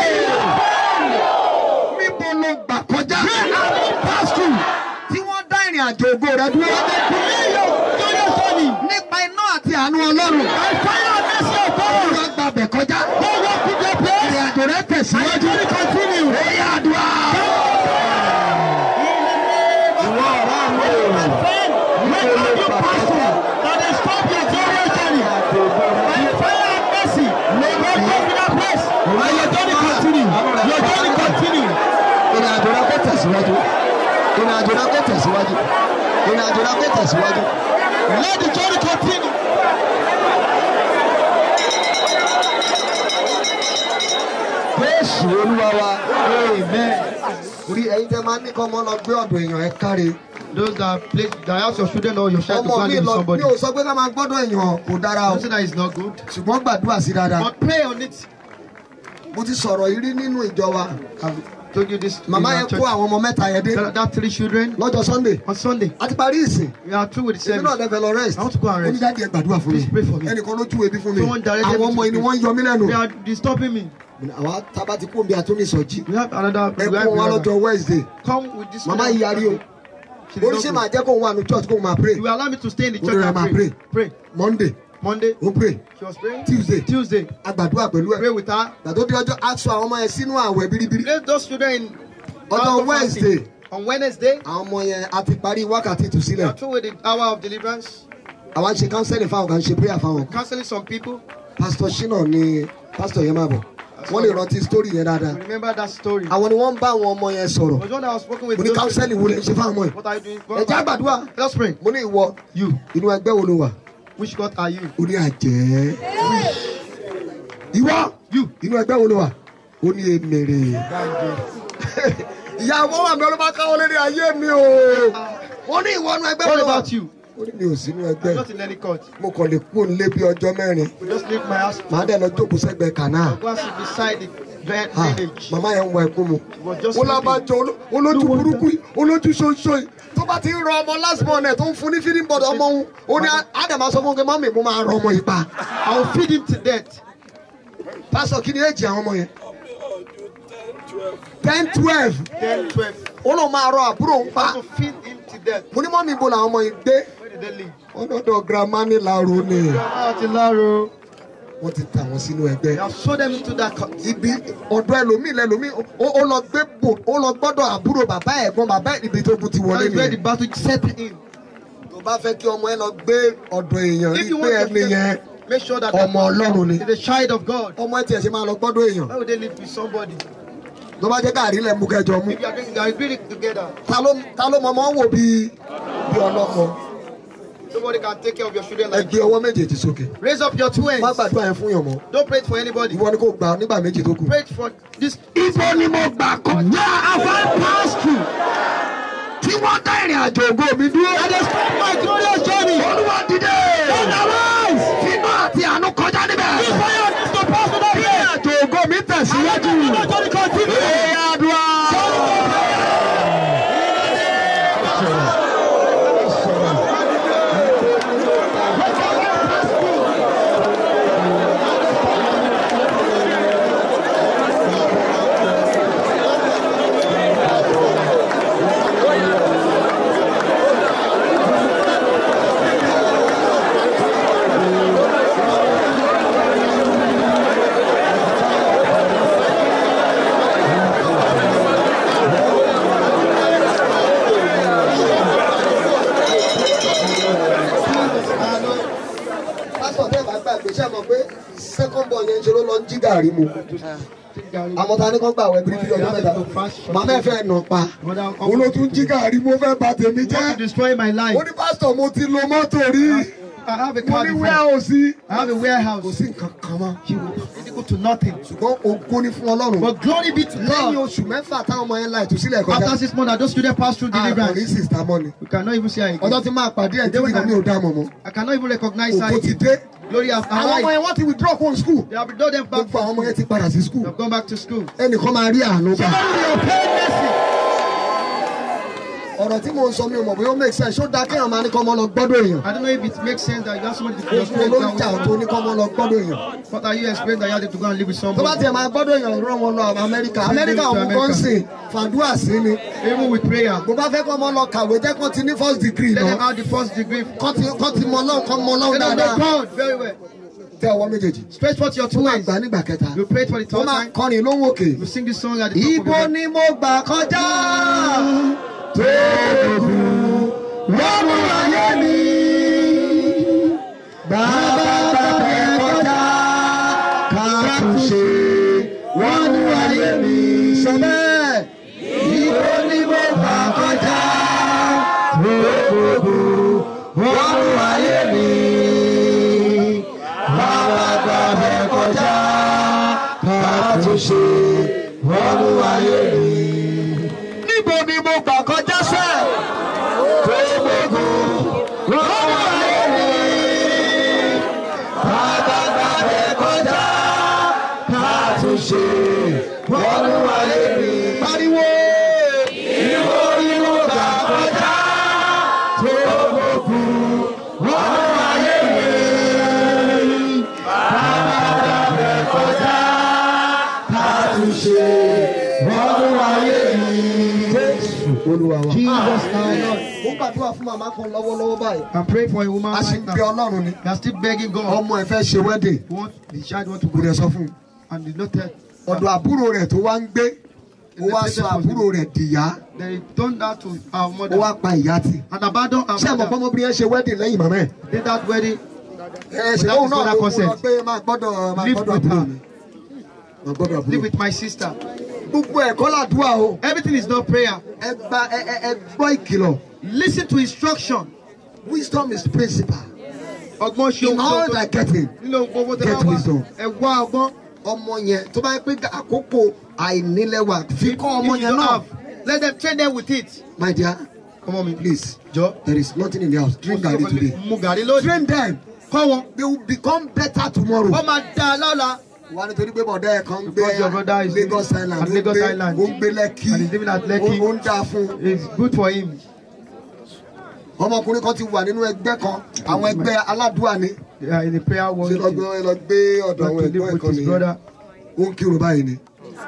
níbo ló gbà kọjá. pásítù tí wọ́n dá ìrìn àjò ògo rẹ dúró. glorious journey. nípa iná àti àánú ọlọ́run. By fire and mercy of God. wọ́n gba bẹ̀ kọjá. Go walk with your place. ìrìn àjò rẹ And tẹ̀síwájú. your journey continue. ó yà àdúrà. ìwọ ọ̀rẹ́ mi o. Friend, where have you passed through that they stop your glorious journey? By fire and mercy, may God go to that place. And your journey continue. Your journey continue. ìrìn àjò rẹ kó tẹ̀síwájú. ìrìn àjò rẹ kó tẹ̀síwájú. ìrìn àjò rẹ kó tẹ̀síwájú. Let the journey continue. Jésù olúwa wa. Amen. Orí ẹyin tẹ máa ní kọ́ ọmọ lọ gbé ọ̀dọ̀ èèyàn ẹ káre. Those that play, that ask your children or your child to Ọmọ go and mi live with lọ somebody. mi ò sọ pé ká máa gbọ́dọ̀ èèyàn kò dára o. Don't say that is not good. Ṣùgbọ́n gbàdúrà sí dáadáa. But pray on it. Mo ti sọ̀rọ̀ yìí rí nínú ìjọ wa. I've told you this. in Màmá our yẹn church. kó àwọn ọmọ mẹ́ta yẹn dé That, that three children lọ́jọ́ Sunday. on Sunday. A ti parí ìsìn. We are through with the Èmi náà service. lẹ́fẹ̀ẹ́ lọ rest. I want to go and rest. Onídàájú ẹ gbàdúrà fún mi. Please pray for me. Ẹnìkan ló júwe bí fún mi. Someone directed Àwọn me ọmọ to yìí ni pray. wọ́n ń yọ mí lẹ́nu. They are disturbing me. àwa tábà ti kú omi àtúnisọjí We have another. ẹ we kó have wọn another. lọ́jọ́ wednesday Come with this. màmá one. yìí yarí o She did oríṣi not máa pray. jẹ́ kó wà ní church kó máa pray You will allow me to stay in the Ó church ní and máa pray. pray. Pray. monday Monday, ó pray she was praying. tuesday Tuesday, agbàdúrà pẹ̀lú ẹ̀ pray with her. gbàtó di ọjọ́ aṣọ àwọn ọmọ yẹn sínú àwẹ̀ biribiri Place those children in. ọjọ́ house of fasting. wednesday On Wednesday, àwọn ọmọ yẹn a ti parí wákàtí we ìtúsílẹ̀ are through with the hour of deliverance. àwa ń ṣe counseling fáwọn kan ń ṣe prayer fáwọn kan Counseling some people. pastor shina ni pastor yẹn máa bọ̀ wọ́n lè rántí story yẹn dáadáa Remember that story. I àwọn ni wọ́n ń bá àwọn ọmọ yẹn sọ̀rọ̀ was one that was spoken with. mo ní those counseling wo lè ṣe fáwọn ọmọ children. yìí What are you doing? ẹ jẹ́ àgbàdúrà Let's pray. mo ní ìwọ You. inú ẹgbẹ́ wo ló wà Which God are you? ó ní àjẹ́ ìwọ You. inú ẹgbẹ́ wo ló wà ó ní èmèrè ìyá àwọn wà mí ọlọ́ba káwọn lé ní ayé mi o wọ́n ní ìwọ inú ẹgbẹ́ wo What ló wà about you? ó ní mi ò sínú I'm ẹgbẹ́ not in any court. mo kàn lè kú òun lé bí ọjọ́ mẹ́rin Just leave my house. màá dẹ̀ lọ jókòó sẹ́gbẹ̀ẹ́ kànáà Go and sit beside the dra- Ah, drainage. màmá yẹn ń wọ ẹkún mu She was just ó sleeping. lábàjọ oló- olójú burúkú yìí olójú ṣoṣo yìí tó bá ti ń rọ ọmọ last born ẹ̀ tó ń fún ní feeding board ọmọ òun ó ní ádámà sọ fún un pé mọ́mì mo máa rọ ọmọ yìí pa I will feed him to death. pásọ kí ni èjì àwọn ọmọ yẹn ten twelve Then 12. ó lóun máa rọ àbúrò òun pa I will feed him to death. mo ní mọ́mì ibo làwọn ọmọ yìí gbé Where did they live? ọdọọdọ girama ní laro ni Out in Laro. wọ́n ti tà wọ́n sínú They ẹgbẹ́ have sold them into that court. ibi ọ̀dọ̀ ẹlòmíì lẹ́lòmíì ó- ó lọ gbé bò ó lọ gbọ́dọ̀ àbúrò bàbá ẹ̀gbọ́n bàbá ibi tó kù ti That wọlé is where the nìyẹn battle set in. tó bá fẹ́ kí ọmọ ẹ lọ gbé ọ̀dọ̀ èèyàn If rí you pé want ẹni yẹn to make sure that ọmọ ọlọ́run ni is a child of God. ọmọ ẹ tiẹ̀ ṣe máa lọ gbọ́dọ̀ èèyàn Why would they live with somebody? tó bá jẹ́ káàrí lẹ̀ mú kẹjọ mú If you are drinking, you are agreeing together. ta ló ta ló mọ ọmọ wò bí bí ọlọ́mọ Nobody can take care of your children ẹ like gbé you. ọwọ́ méjèèjì sókè Raise up your two má hands. gbàdúrà yẹn fún yàn mọ́ Don't pray it for anybody. ìwọ ni kò gbà nígbà méjì tó kù. Pray it for this. Ibo ni mo gbà kọjá afẹ́ pásítù tí wọ́n dá ìrìn àjò ògo mi dúró. That is my glorious journey. Olúwa dìde. Otherwise. Fínú àti àánú kọjá níbẹ̀. Bí fire needs to pass without fear. Ìrìn àjò ògo mi tẹ̀síwájú. Àwọn ọjọ́ ní continue. Ee àdúrà. pásítọ̀ tẹ́ bá gbàgbé ṣé ẹ mọ̀ pé second born yẹn ń ṣe ló lọ ń jí gàrí mu àmọ́ ta ni kàn gbà wẹ̀ bíríbírí ọdún mẹ́ta màmá ẹ fẹ́ nà pa mo ló tún jí gàrí mo fẹ́ bà tèmi You want to jẹ́ destroy my life. ó ní pásítọ̀ mo ti lo mọ́tò rí I have a mo car ní before. wíwá ò sí I have a kò warehouse. sí nǹkan kan mọ́ He will be equal to nothing. ṣùgbọ́n ogún ní fún ọlọ́run But glory be to lẹ́yìn God. oṣù mẹ́fà táwọn ọmọ yẹn la ìtúsílẹ̀ kọjá After six months, that those students pass through àkàrí deliverance. sista mọ́ni We cannot even see her ọjọ́ again. tí máa pàdé ẹ̀ títí kan mi ò dá mọ̀ mọ́ I cannot even recognize her òkú ti again. dé Glory have àwọn ọmọ arrived. yẹn wọ́n ti withdraw kó school They have withdrawn them back gbogbo àwọn ọmọ from yẹn school. ti padà sí school They have gone back to school. ẹnìkan máa rí àánú gbà. Somebody will obtain mercy. ọ̀rọ̀ tí mo ń sọ mi ò mọ̀ bóyá ó make sense ṣó dáa kéèyàn máa ní kọ́ ọmọ lọ gbọ́dọ̀ èèyàn I don't know if it makes sense that you have somebody to your oṣù spirit olóríjà down tó with ní kọ́ ọmọ lọ gbọ́dọ̀ èèyàn What are you explaining that you have to go and live with tó bá somebody? tiẹ̀ máa gbọ́dọ̀ èèyàn rán wọn lọ amẹ́ríkà amẹ́ríkà ọmọ kan ń sìn fàdúrà sí ni Even with prayer. bó bá fẹ́ kọ́ ọmọ lọ kàwé jẹ́ kó ti ní first degree Let them náà have the first degree. kọ́ ti kọ́ ti mọ ọlọ́run kọ́ mọ ọlọ́run Let them dáadáa know God very well. tẹ ọwọ́ méjèèjì Stretch forth your tó two máa hands. gbà nígbà kẹta You pray it for the tó third máa time. kọrin lóhùn òkè. You sing this song at the top of your Ibo head. ni mo gbà kọjá tó kù wọ́n mú ayé mi. Bàbá bàbá ẹ kọjá ká tún ṣe wọ́n mú ayé mi. Sọ bẹ́ẹ̀. Ibo ni mo gbà kọjá tó kù wọ́n mú ayé mi. Bàbá bàbá ẹ kọjá ká tún ṣe wọ́n mú ayé mi. Níbo ni mo gbà kọjá sẹ́? Tó gbogbo wọ́n mú ayé mi. Bàbá bàbá ẹ kọjá ká tún ṣe wọ́n mú ayé mi. Pariwo! Níbo ni mo gbà kọjá? Tó gbogbo wọ́n mú ayé mi. Bàbá bàbá ẹ kọjá ká wọnú ayé mi. Jésù Olúwa wa. Jesus name. Mo gbàdúrà fún màmá kan lọ́wọ́lọ́wọ́ báyìí. I'm praying for a woman A sì right ń bẹ now. Ọlọ́run ni. They are still begging God. Ọmọ ẹ̀ fẹ́ ṣe wedding. Who want, the child want to Kò go dẹ̀ sọ fún un. and did not tell. Ọ̀dọ̀ àbúrò rẹ̀ tó wá ń gbé. Ó wá sọ àbúrò rẹ̀ dìyá. They done that to our Ó mother wá pa ìyá tì. and abandon our Ṣé àmọ̀ mother. pọ́nmọ́bìnrin yẹn ṣe wedding lẹ́yìn màmá ẹ̀? Did that wedding. Ẹ ṣe That òun is náà not ló mú consent. lọ pé máa gbọ́dọ̀ máa Live gbọ́dọ̀ with àbúrò her. mi. Máa gbọ́dọ̀ àbúrò Live mi. with my sister. Gbogbo ẹ̀kọ́ làdúrà o. Everything is not prayer. Ẹ gba ẹ ẹ ẹ gbọ́ ìkìlọ̀. Listen to instruction. Wisdom is principal. Ọgbọ́n ṣe In all that getting. Nínú gbogbo tẹ Get bá wá. wisdom. Ẹ wá ọgbọ́n. Ọmọ yẹn tó bá yẹ pé àkókò àìnílẹ̀wà fi kọ́ ọmọ If you yẹn don't náà. have, Let them train them with it. My dear, Come on, me. please. Jọ. There is nothing in the house. Drink garri today. Mu gàrí lónìí. Train them. Kọ́ wọn. They will become better tomorrow. Wọ́n máa da lọ́la. wà nítorí pé bọ̀dá ẹ̀ kan ń gbé Because your brother is Lagos living Island at ó ń Lagos gbé- Island. ó ń gbé Lẹ́kì And he's living at Lekki. ó ó ń dá fún un. It's good for him. ọmọkùnrin kan ti wà nínú ẹgbẹ́ kan àwọn ẹgbẹ́ aládùúà ni They are in the prayer world. ṣe lọ́gbọ́n ẹ lọ gbé ọ̀dọ̀ àwọn to ẹ̀gbọ́n live ẹ̀ with kan his nìyẹn brother. ó ń kírun báyìí ni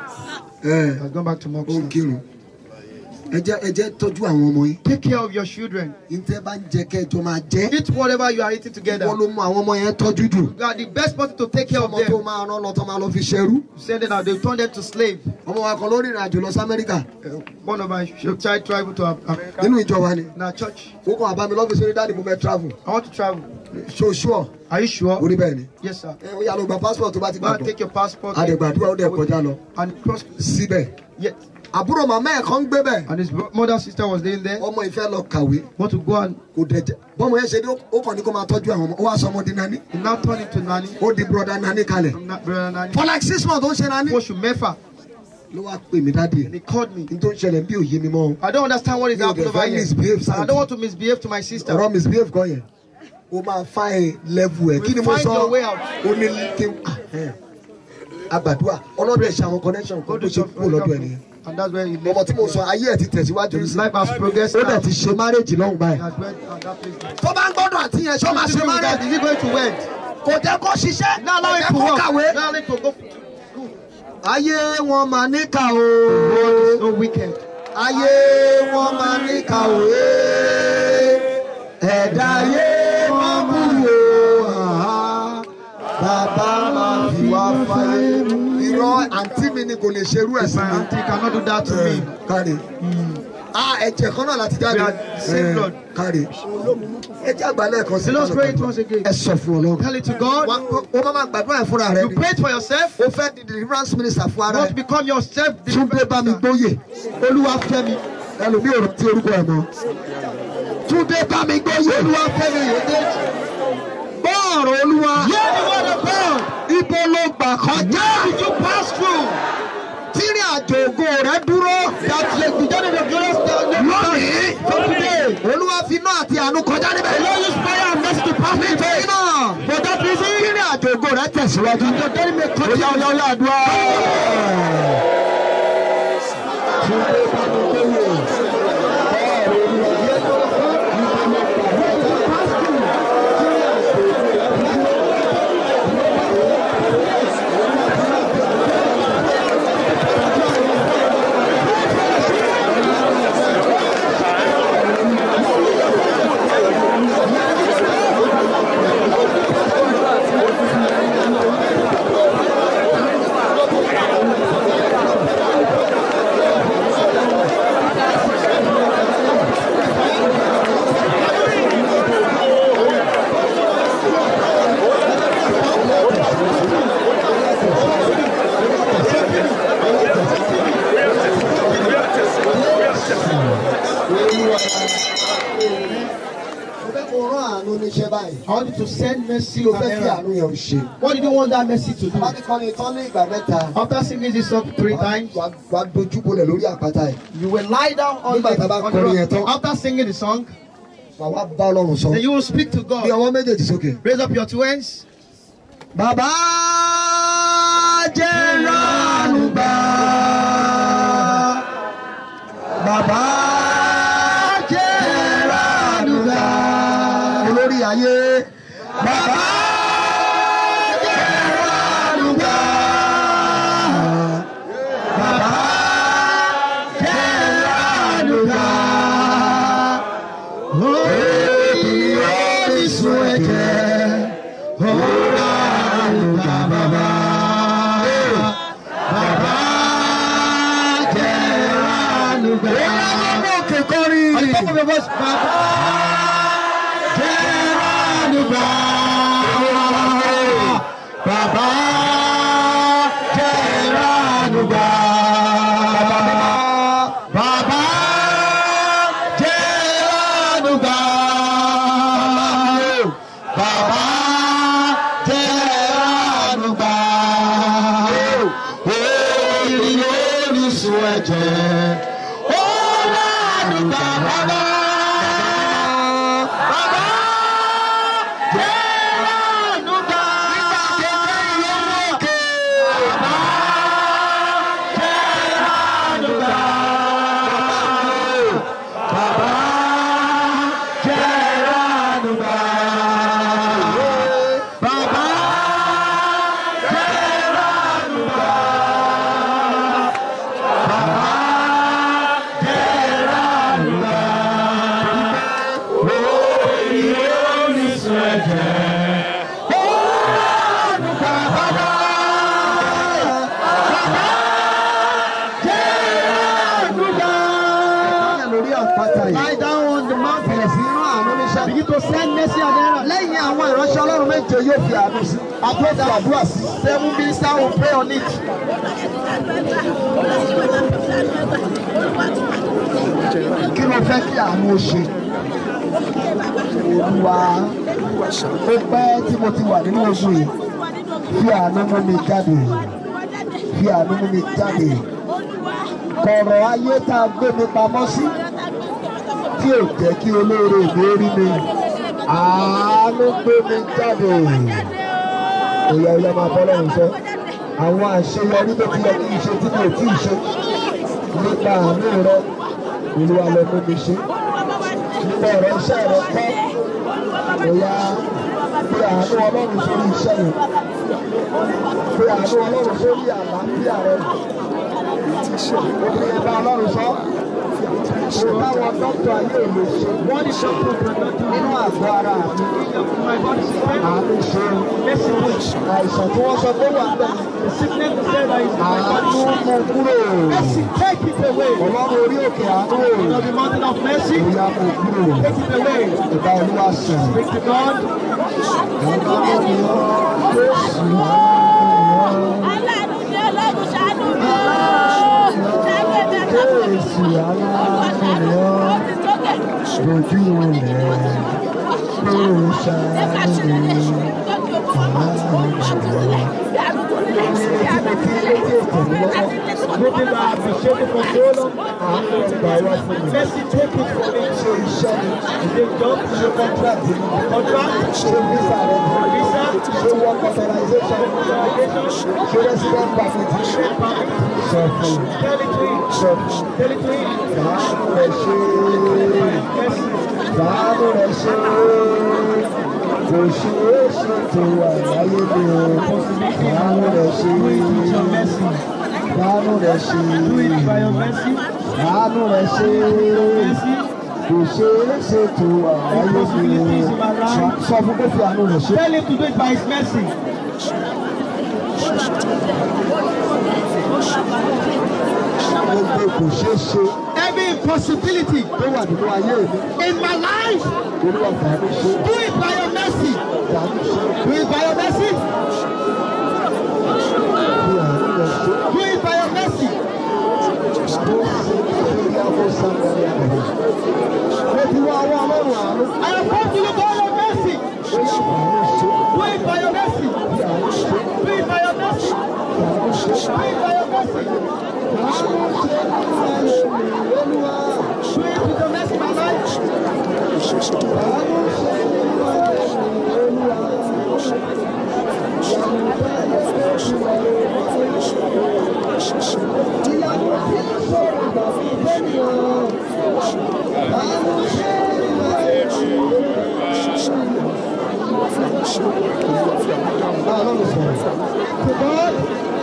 ẹ Has gone back to ó ń Moxie. kírun ẹ jẹ́ ẹ jẹ́ tọ́jú àwọn ọmọ yín Take care of your children. ìtẹ́ bá ń jẹ kẹjọ máa jẹ́ Eat whatever you are eating together. wọ́n ló mú àwọn ọmọ yẹn tọ́jú jù You are the best person to take care of ọmọ tó them. máa rán lọ tó máa lọ fi ṣẹrú Send them out. They turn them to slave. ọmọ wa kan lórí ìrìn àjò lọ sí Amẹ́ríkà Uh, one of my ch- child travel to Af- Africa. nínú ìjọ wa ni In our church. ó kàn àbámi lọ́fíìsì orí dáàdì mo fẹ́ travel I want to travel. ṣoṣùọ̀ Are you sure? orí bẹ́ẹ̀ ni Yes, sir. ẹ ó yà lọ gba passport tó bá ti Go and gbàgbọ́ take your passport. àdègbàdúrà ó dẹ̀ kọjá lọ And cross. síbẹ̀ Yes. àbúrò màmá ẹ̀ kan ń gbé bẹ̀ And his bro- mother sister was living there. ọmọ ìfẹ́ lọ kàwé Want to go and kò dẹ̀ jẹ́ bọ́mọ yẹn ṣe dé ó kàn ní kó máa tọ́jú àwọn ọmọ ó wá sọ ọmọ di nani he now turn into nanny. ó di broda nani kalẹ̀ I'm not brother nanny. for like six months ó ń ṣe nani Oṣù mẹ́fà. ló wá pè mí dáàdì And he called me. ní tó ń ṣẹlẹ̀ bí òye mi mọ́ I don't understand what is Mi ò happening dẹ̀ over fẹ́ here. misbehave, And I Sandy. don't want to misbehave to my sister. ọ̀rọ̀ misbehave kan yẹn ó máa fa ẹ level ẹ̀ kí ni mo Find sọ your way out. ó ní kí n agbàdúrà ọlọ́dún ẹ̀ ṣe àwọn connection kan tó ṣe kúrò lọ́dọ̀ ẹ̀ nìyẹn And that's where he ọmọ lived. tí mo sọ ayé ẹ̀ ti tẹ̀síwájú His sí life has progressed. ó now. dẹ̀ ti ṣe marriage lọ́hùn He báyìí has went and that place. now. tó bá ń gbọ́dọ̀ àti yẹn ṣé ó máa Is ṣe he going marriage to- is he going to wed? kò jẹ́ kó ṣiṣẹ́ Now allow kò him jẹ́ to kó work. kàwé. Now allow him to go. ayé wọn máa níkà o God is so wicked. ayé wọn máa níkà o ẹ̀dá ayé wọn bú o àhá. bàbá máa fi wá fáyé. irọ́ àǹtí mi ni kò lè ṣerú ẹ̀ sí My mi. auntie cannot do that to me. káre ah ẹ̀jẹ̀ kan náà láti jáde We are same Eh, blood. káre ẹ̀jẹ̀ àgbàlẹ̀ kan sí Let us pray it once again. ẹ sọ fún Ọlọ́run. Tell it to God. Wa- o máa ma gbàdúrà ẹ̀ fúnra rẹ You ni. pray it for yourself. o fẹ́ di deliverance minister fún You ara want to ẹ̀. become yourself. Túndé bá mi gbóyè olúwa fẹ́ mi ẹlòmí ò rántí orúkọ ẹ̀ mọ́. Túndé bá mi gbóyè olúwa fẹ́ mi yòókè. Bọ́ọ̀rù olúwa Hear the word of God. ibo ló gbà kọjá. Where did you pass through? Tírí àjò ògo rẹ dúró. That like the journey of glorious Lónìí from today. olúwa fi iná àti àánú kọjá níbẹ̀. The Lord use fire and mercy to pass me Nítorí náà For that reason, tírí àjò ògo rẹ tẹ̀síwájú. your journey may Oya continue. oya oya àdúrà. Túndé bá mi gbóyè. Bọ́ọ̀rù olúwa. Mo fẹ́ kó rán àánú níṣẹ́ báyìí. I want you to send mercy Kí o and fẹ́ kí error. àánú yẹn ò ṣe. What did you want that mercy to do? Bá ti kọ́ ni tán ní ìgbà mẹ́ta. After singing this song three times, Wà á dojú bolẹ̀ lórí àpáta ẹ̀. you will lie down on Nígbà tá a the, bá on the kọrin yẹn tán. rock. After singing the song, Wà wá bá Ọlọ́run sọ. then you will speak to Bí God. ọwọ́ méjèèjì sókè. Raise up your two hands. Bàbá jẹ́ ránú gbà. Bàbá jẹ́ ránú gbà. Olórí ayé. Bàbá jẹ́ ránú gbà. Bàbá Take up your voice, Baba. Jẹ́ránùgbà. Bàbá Jẹ́ránùgbà. Bàbá Jẹ́ránùgbà. Bàbá Jẹ́ránùgbà. Oyin orísun ẹ̀jẹ̀. Ó ránùgbà bàbá. Bàbá Jẹ́ránùgbà. Bàbá Jẹ́ránùgbà. Bàbá Jẹ́ránùgbà. Bàbá Jẹ́ránùgbà. Bàbá Jẹ́ránùgbà. Orí orísun ẹ̀jẹ̀. Ó ránùgbà bàbá. Bàbá Jẹ́ránùgbà. lórí àpáta yìí. Lie down on the mountain. bẹ̀rẹ̀ sí rán àánú níṣẹ́. Begin to send mercy and error. lẹ́yìn àwọn ìránṣẹ́ ọlọ́run méje yóò fi àánú sí. àbúrò fi àdúrà sí. Seven ministers will pray on it. kí ló fẹ́ kí àánú ó ṣe. olúwa ó pẹ́ tí mo ti wà nínú ogun yìí fi àánú mú mi jáde fi àánú mú mi jáde kọ̀rọ̀ ayé tá a gbé mi pamọ́ sí tí ò jẹ́ kí olóore mi rí mi àánú gbé mi jáde òyà òyà máa bọ́ lọ́rùn sọ àwọn àṣeyọrí tó ti yẹ kí n ṣe tí mi ò tí ì ṣe nípa àánú rẹ olúwa lọ mú mi ṣe nípa ọ̀rọ̀ iṣẹ́ rẹ kọ́ òyà pé àánú ọlọ́run sórí iṣẹ́ yẹn pé àánú ọlọ́run sórí àlàáfíà rẹ obìnrin bá ọlọ́run sọ kò táwọn dókítà ayé ò lè ṣe wọ́n ní ṣọ́kùn nínú àgọ́ ara mi àánú ṣe àìsàn tí wọ́n sọ pé wà bẹ́ẹ̀ The sickness is there that is in my àánú body. mú kúrò Mercy, take it away. ọlọ́run orí òkè àánú On the mountain of mercy, òyà mú kúrò take it away. ìbá olúwa sọ̀rọ̀. Speak to God. Aláàánú ni Ọlọ́run ṣàánú mi ooo. Ṣàánú ẹ̀mí ẹ̀ka fún mi. Olúwa ṣàánú mi. Ó ti tókè. Dojú rẹ̀ ló Ẹ bá ṣe lè ṣe. Tọ́jú owó ọmọ. Ó ń bá mi sílẹ̀. Bí àánú tó nílẹ̀. Bí àánú tó nílẹ̀. Láti lè ṣe Nothing that I appreciate for so long. Mercy, take it from me. ṣe iṣẹ́ ni Is it job? ṣe contract ni Contract? ṣe visa rẹ Visa? ṣe work authorization ṣe resident permit sọ fún Tell it to him. sọ fún Tell it to him. fàánù rẹ ṣe Mercy. fàánù rẹ ṣe kò ṣe é ṣe tó wà láyé mi o fàánù rẹ ṣe Do it with your mercy. fàánù rẹ ṣe Do it by your mercy. fàánù rẹ ṣe. Mercy. kò ṣe é ṣe tó àwáyé mi o sọ fún kó fi àánú rẹ̀ ṣe. Tell him to do it by his mercy. gbogbo kò ṣe é ṣe Every impossibility tó wà nínú ayé mi in my life, olúwa fàánú ṣe do it by your mercy. fàánú ṣe Do it by your mercy. fi àánú rẹ̀ ṣe Do it by your mercy. tó ṣe lórí àwọn sàmúlẹ̀ àbẹ̀rẹ̀. mo ti wá àwọn ọlọ́run àánú I have come to you by your mercy. ó yá fàánú ṣe Do it by your mercy. fi àánú ṣe Do it by your mercy. fàánú ṣe Do it by your mercy. fàánú ṣe nínú ayé mi olúwa Do it with your mercy, my life. fàánú ṣe nínú ayé mi olúwa. ìyàwó tí ń sọ̀rọ̀ ìgbà fún ìfẹ́nìyàn fàánú ṣe nínú ayé mi olúwa. Bá ọlọ́run sọ̀rọ̀. To God.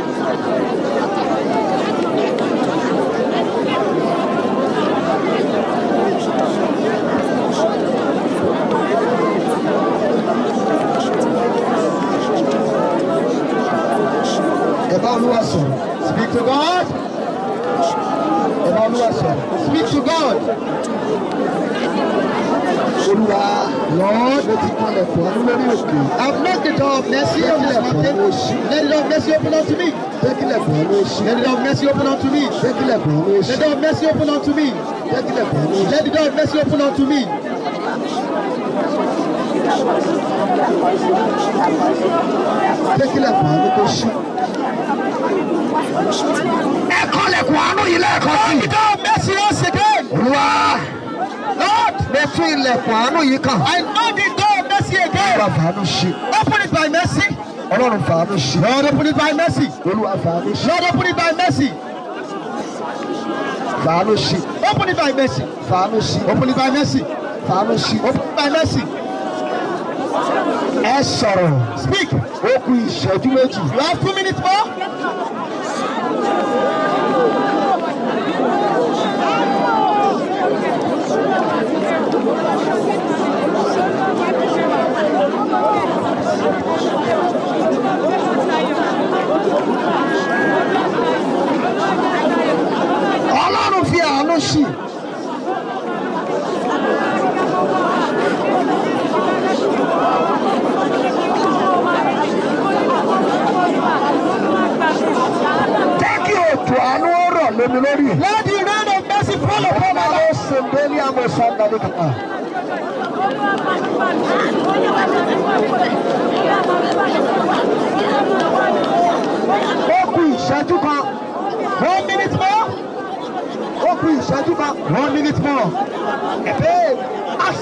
Ẹ bá olúwa sọ̀rọ̀. Speak to God. Ẹ bá olúwa sọ̀rọ̀. Speak to God. olúwa lord mo ti kalẹ̀ fún ọ lórí òkè. I've knocked the door of mercy on this mountain. Let the door of mercy open unto me. jẹ́kílẹ̀ fún ọ ló ṣí. Let the door of mercy open unto me. jẹ́kílẹ̀ fún ọ ló Let ṣí. the door of mercy open unto me. jẹ́kílẹ̀ fún ọ ló ṣí. Let the door of mercy open unto me. jẹ́kílẹ̀ fún ọ ló tó ṣí. Ẹ kọ́lẹ̀kùn àánú yìí lẹ́ẹ̀kan sí. Let the door of mercy once again. olúwa Lord, mo tún ilẹ̀kùn àánú yìí kàn. I know the door of mercy olúwa again. fàánú ṣí. Open it by mercy. ọlọ́run fàánú ṣí. Lord, open it by mercy. olúwa fàánú ṣí. Lord, open it by mercy. fàánú ṣí. Open it by mercy. fàánú ṣí. Open it by mercy. fàánú ṣí. Open it by mercy. ẹ sọ̀rọ̀. Speak. ó kù ìṣẹ́jú méjì. You have two minutes more. ọlọ́run fi àánú ṣí. jẹ́ kí ètò àánú ó rọ̀ lómi lórí. Let the rain of mercy fall upon my Ọlọ́run life. ó ṣe délé àmọ́ sọ́ńdàdé kankan. ó kù ìṣẹ́jú kan. One minute more. ó kù ìṣẹ́jú kan. One minute more. Ẹ̀bẹ́ as.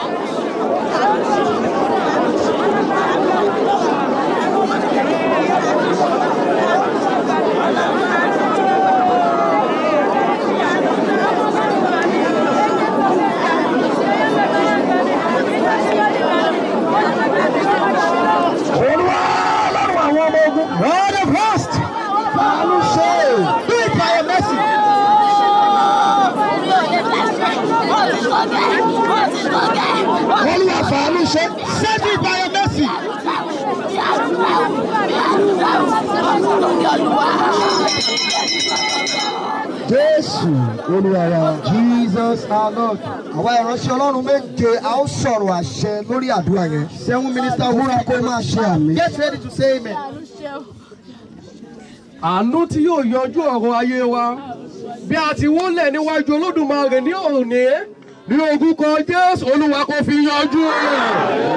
Olúwa ọlọ́run àwọn ọmọ ogun. God of hosts, Fàánú ṣe. do it by your mercy. Olúwa fàánú ṣe. Send it by your mercy. Jésù Olúwa wa. Jesus our Lord. Àwa ìránṣẹ́ Ọlọ́run méje a ó sọ̀rọ̀ àṣẹ lórí àdúrà yẹn. Seven minister Múra kó máa ṣe àmì. Get ready to say amen. àánú tí yóò yanjú ọ̀rọ̀ ayé wa bí a ti wólẹ̀ níwájú olódùmarè ní òní ní orúkọ jésù olúwa kò fi yanjú rẹ̀.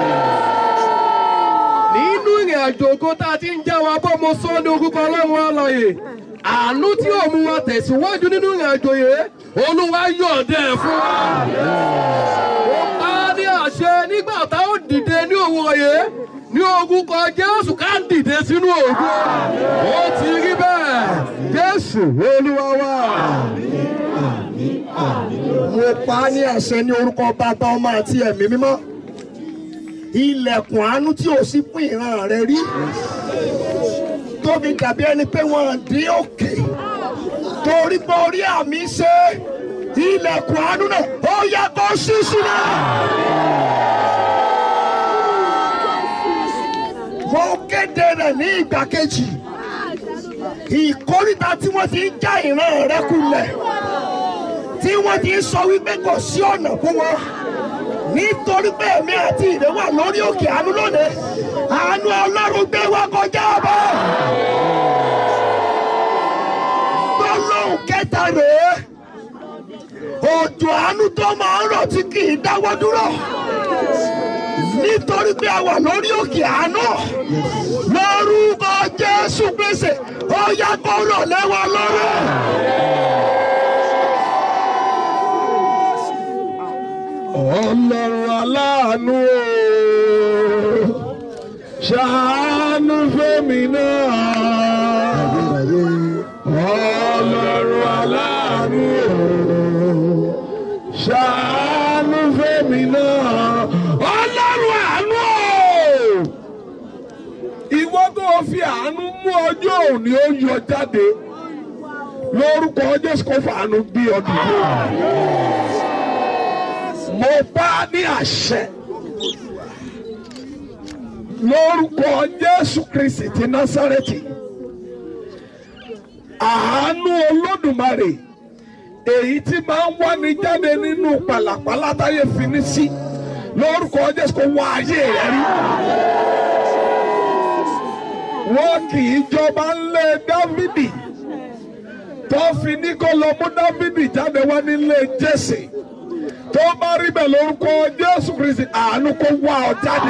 nínú ìrìn àjò ògo tá a ti ń já wa bọ́ mo sọ ní orúkọ ọlọ́run alààyè àánú tí yóò mú wa tẹ̀síwájú nínú ìrìn àjò yìí olúwa yọ̀ọ̀dẹ̀ fún wa. ó pa á ní àṣẹ nígbà tá ó dìde ní òwúrọ̀ yìí ní orúkọ jésù ká dìde sínú ògo ó ti rí bẹ́ẹ̀ jésù olúwa wa. Mo pa á ní àṣẹ ní orúkọ bàbá ọmọ àti ẹ̀mí mímọ́. Ilẹ̀kùn àánú tí ò sí fún ìran rẹ rí. Tóbi dàbí ẹni pé wọ́n dín òkè. Torí pé orí àmì ṣe ilẹ̀kùn àánú náà ó yẹ kó ṣí sílẹ̀. Mo kéde rẹ̀ ní ìgbà kejì. Ìkórìtà tí wọ́n ti ń já ìran rẹ kulẹ̀ tí wọ́n ti ń sọ wípé kò sí ọ̀nà fún wọn nítorí pé èmi àti ìrẹ́ wà lórí òkè àánú lónìí àánú ọlọ́run gbé wa kọjá ọba. gbólóhùn kẹta rèé òjò àánú tó máa ń rọ̀ tí kì í dáwọ́ dúró nítorí pé a wà lórí òkè àánú lórúkọ jésù gbèsè ó yá kó rọ̀ lẹ́wọ̀n lọ́rọ̀. ọlọ́run aláàánú o ṣàánú fẹ́mi náà. ọlọ́run aláàánú o ṣàánú fẹ́mi náà. ọlọ́run àánú o ìwọ tó fi àánú mú ọjọ́ òní ó yọ jáde lórúkọ jésù kó fàánú bí ọdún yìí mo bá ní àṣẹ lórúkọ jésù kristi ti násárẹ́tì àánú olódùmarè èyí tí máa ń wáni jáde nínú pàlàpàlà táyé fini sí lórúkọ jésù kó wá ayé rẹ rí wọn kì í jọba ńlẹ̀ dávidi tó fi ní kó lọ mú dávidi jáde wá nílé jésè tó bá rí bẹ́ẹ̀ lórúkọ jésù kristi àánú kó wá ọ jáde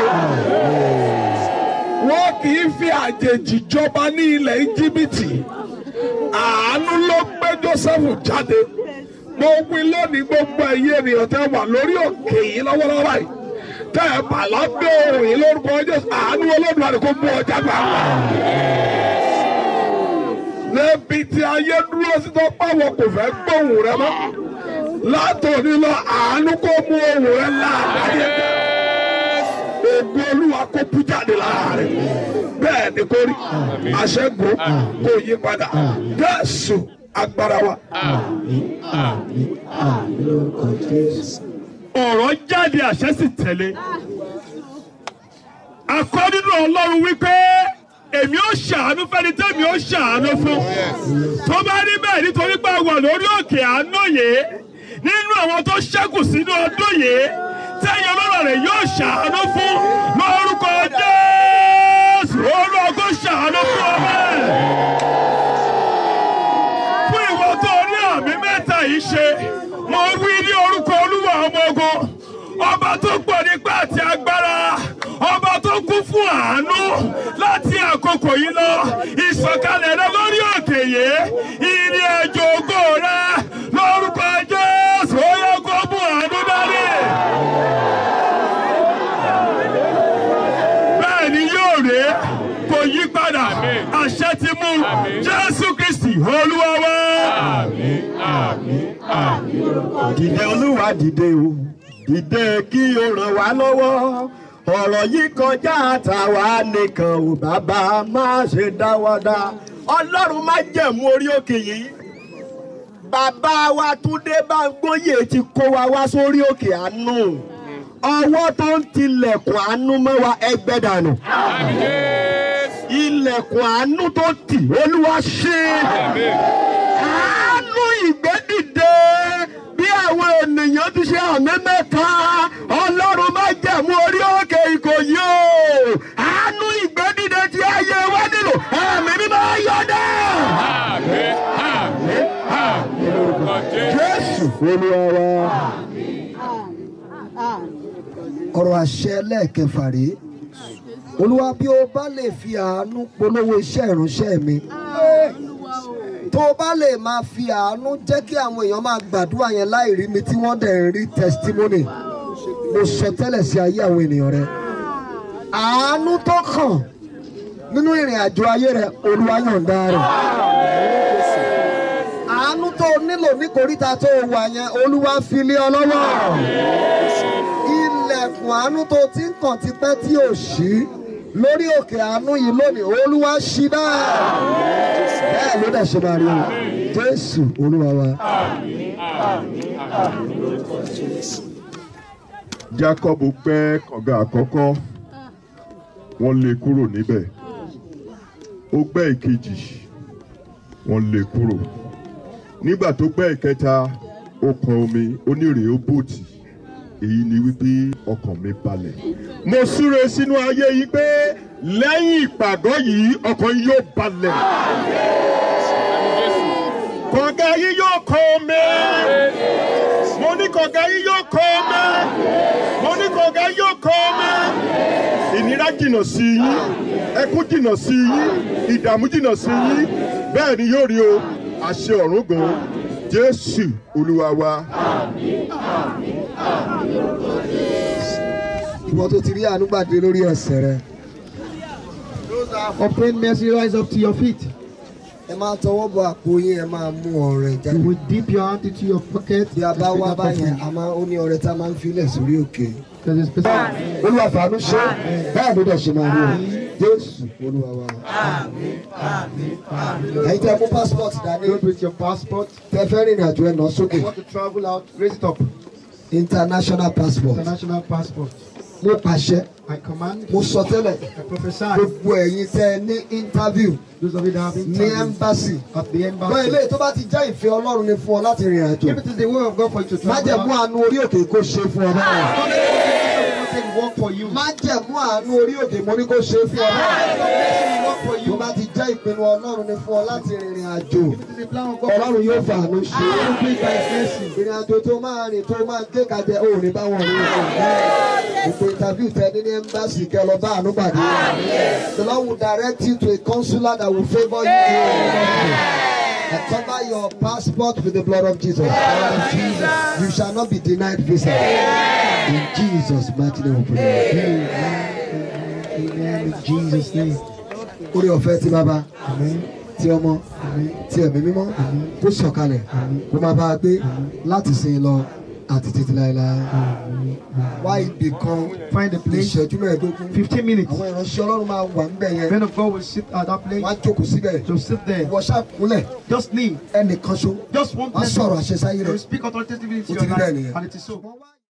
wọn kì í fi àjèjì jọba ní ilẹ̀ íjíbítì àánú ló gbé joseph jáde mo wí lónìí gbogbo ẹ̀yin ènìyàn tẹ́ wà lórí òkè yìí lọ́wọ́lọ́wọ́ yìí tẹ́ ẹ bà lábẹ́ òrùn yìí lórúkọ jésù àánú olódùmarè kó mú ọjà gbà wá. níbi tí ayé dúró sí tó pàwọ̀ kò fẹ́ gbóhùn rẹ mọ́ látòní lọ àánú kó mú ohùn rẹ láàdáyé ògùn olúwa kó bú jáde lára rẹ bẹ́ẹ̀ ni kò rí àṣẹ́gun kò yí padà jésù agbára wa. ọ̀rọ̀ jáde àṣẹ sì tẹ̀lé. Akọ́ nínú Ọlọ́run wípé èmi ó ṣàánú fẹ́ni tẹ́mi ó ṣàánú fún. Tó bá rí bẹ́ẹ̀ nítorí pé a wà lórí òkè àánú yìí nínú àwọn tó ṣẹ́kù sínú ọdún yìí tẹ́yìn ọlọ́run rẹ̀ yóò ṣàánú fún lórúkọ Jésù Olúwa kó ṣàánú fún ọmọ ẹ̀. Fún ìwọ tó ní àmì mẹ́ta yìí ṣe mo wí ní orúkọ olúwa ọmọ ogun ọba tó pọ̀ nípa àti agbára ọba tó kún fún àánú láti àkókò yìí lọ ìsọ̀kalẹ̀ rẹ lórí òkè yìí ìrìn àjò ògo rẹ lórúkọ jésù ó yẹ kó mú àánú dání. bẹ́ẹ̀ ni yóò rè é kò yí padà àṣẹ ti mú jésù kristi olúwa wá. dìde olúwa dìde o dìde kí o ràn wá lọ́wọ́ ọ̀rọ̀ yìí kọjá àtàwa nìkan ò bàbá má ṣe dáwọ́dá ọlọ́run má jẹ̀mú orí òkè yìí bàbá wa túndé báńgbóyè ti kó wa wá sórí òkè àánú ọwọ́ tó ń tilẹ̀kùn àánú mọ́ wa ẹgbẹ́ dànù ilẹ̀kùn àánú tó tì olúwa ṣe àánú ìgbédìde bí àwọn ènìyàn ti ṣe àmì mẹ́ta ọlọ́run má jẹ̀mú orí òkè ìkòyí o àánú ìgbédìde tí ayé wa nílò ẹ̀mí mímọ́ yọ̀dá. jésù olúwa wa ọ̀rọ̀ àṣẹ lẹ́ẹ̀kẹfà rèé olúwa bí o bá lè fi àánú polówó iṣẹ́ ìránṣẹ́ mi tó o bá lè máa fi àánú jẹ́ kí àwọn èèyàn máa gbàdúrà yẹn láì rí mi tí wọ́n dẹ̀ ń rí testimony mo sọ tẹ́lẹ̀ sí ayé àwọn ènìyàn rẹ àánú tó kàn nínú ìrìn àjò ayé rẹ olúwa yọ̀ǹda rẹ̀ àánú tó o nílò ní koríta tó o wà yẹn olúwa fi lé ọ lọ́wọ́ ilẹ̀kùn àánú tó ti ń kàn tipẹ́ tí ò ṣí lórí òkè àánú yìí lónìí olúwa ṣí náà bẹ́ẹ̀ ló dẹ̀ ṣe máa rí o jésù olúwa wa. jacob gbẹ́ kànga àkọ́kọ́ wọ́n lé kúrò níbẹ̀ ó gbẹ́ ìkejì wọ́n lé kúrò nígbà tó gbẹ́ ìkẹta ó kan omi ó ní rèé ó bòtì èyí ni wípé ọkàn mi balẹ̀. mo súre sínú ayé yìí pé lẹ́yìn ìpàgọ́ yìí ọkàn yìí yóò balẹ̀. kànga yìí yóò kan omi mo ní kànga yìí yóò kan omi mo ní kànga yìí yóò kan omi ìnira jìnnà sí yín ẹkún jìnnà sí yín ìdààmú jìnnà sí yín bẹ́ẹ̀ ni yóò rí o àṣẹ ọ̀run gan jésù olúwa wa. ìwọ tó ti rí àánú gbàdé lórí ẹsẹ̀ rẹ. Obtain mercy, rise up to your feet. ẹ máa tọwọ́ bọ àpò yín ẹ máa mú ọrẹ You jáde. will dip your hand into your pocket. bí a bá and wá pick up báyẹn offering. a máa ó ní ọrẹ tá a máa ń filẹ̀ sórí òkè. There's a specific. olúwa fàánú ṣe bẹ́ẹ̀ ló dẹ̀ ṣe máa rí o jésù olúwa wa. ẹ̀yin tẹ́ mú passport dání Don't with your passport. tẹ́ fẹ́ rìnrìn àjò ẹ̀ náà sókè Want to travel out? Raise it up. international passport International passport. mo pàṣẹ I command. mo sọ tẹ́lẹ̀ I prophesy. gbogbo ẹ̀yin tẹ́ ní interview Those of you that have ní interview embassy at the lọ embassy. ilé tó bá ti já ìfẹ́ ọlọ́run ni fún ọ láti rìnrìn àjò If it is the will of God for you to má travel jẹ́ mú out, àánú orí òkè kó ṣe fún ọ náà. said work for you. má jẹ̀mú àánú orí òkè mo ní kó ṣe é fún ọ. work for tó you. bá ti jẹ́ ìpinnu ọlọ́run ni fún ọ láti rìnrìn àjò If it is the plan of God, ọlọ́run yóò fà àánú ṣe I é. will do it by His mercy. ìrìn àjò tó máa rìn tó máa gé kàjẹ ò ní bá wọn rí o. ìpè interview tẹ ní ní embassy kẹ lọ bá àánú pàdé. the Lord will direct you to a consular that will favour you. I cover your passport with the blood of Jesus. You shall not be denied visa. In Jesus' mighty name we pray. Amen. In Jesus' name. Orí ọ̀fẹ́ ti bàbá, ti ọmọ, ti ẹ̀mí mímọ́, kó sọ̀kalẹ̀, kó máa bá a gbé láti sin lọ àti títí láéláé. Wá ibì kan Find a place. ìṣẹ́jú mẹ́ẹ̀ẹ́dógún. 15 minutes. Àwọn ìránṣẹ́ Ọlọ́run máa wà níbẹ̀ yẹn. Men of God will sit at that place. Wọ́n á jókòó síbẹ̀. So sit there. Ìwọ ṣàkúnlẹ̀ Just kneel. ẹnìkan ṣo. Just one Wọ́n á person. sọ̀rọ̀ àṣesáyé They rẹ̀. will speak authoritatively into Ó your ti rí bẹ́ẹ̀ life. nìyẹn. And it is so.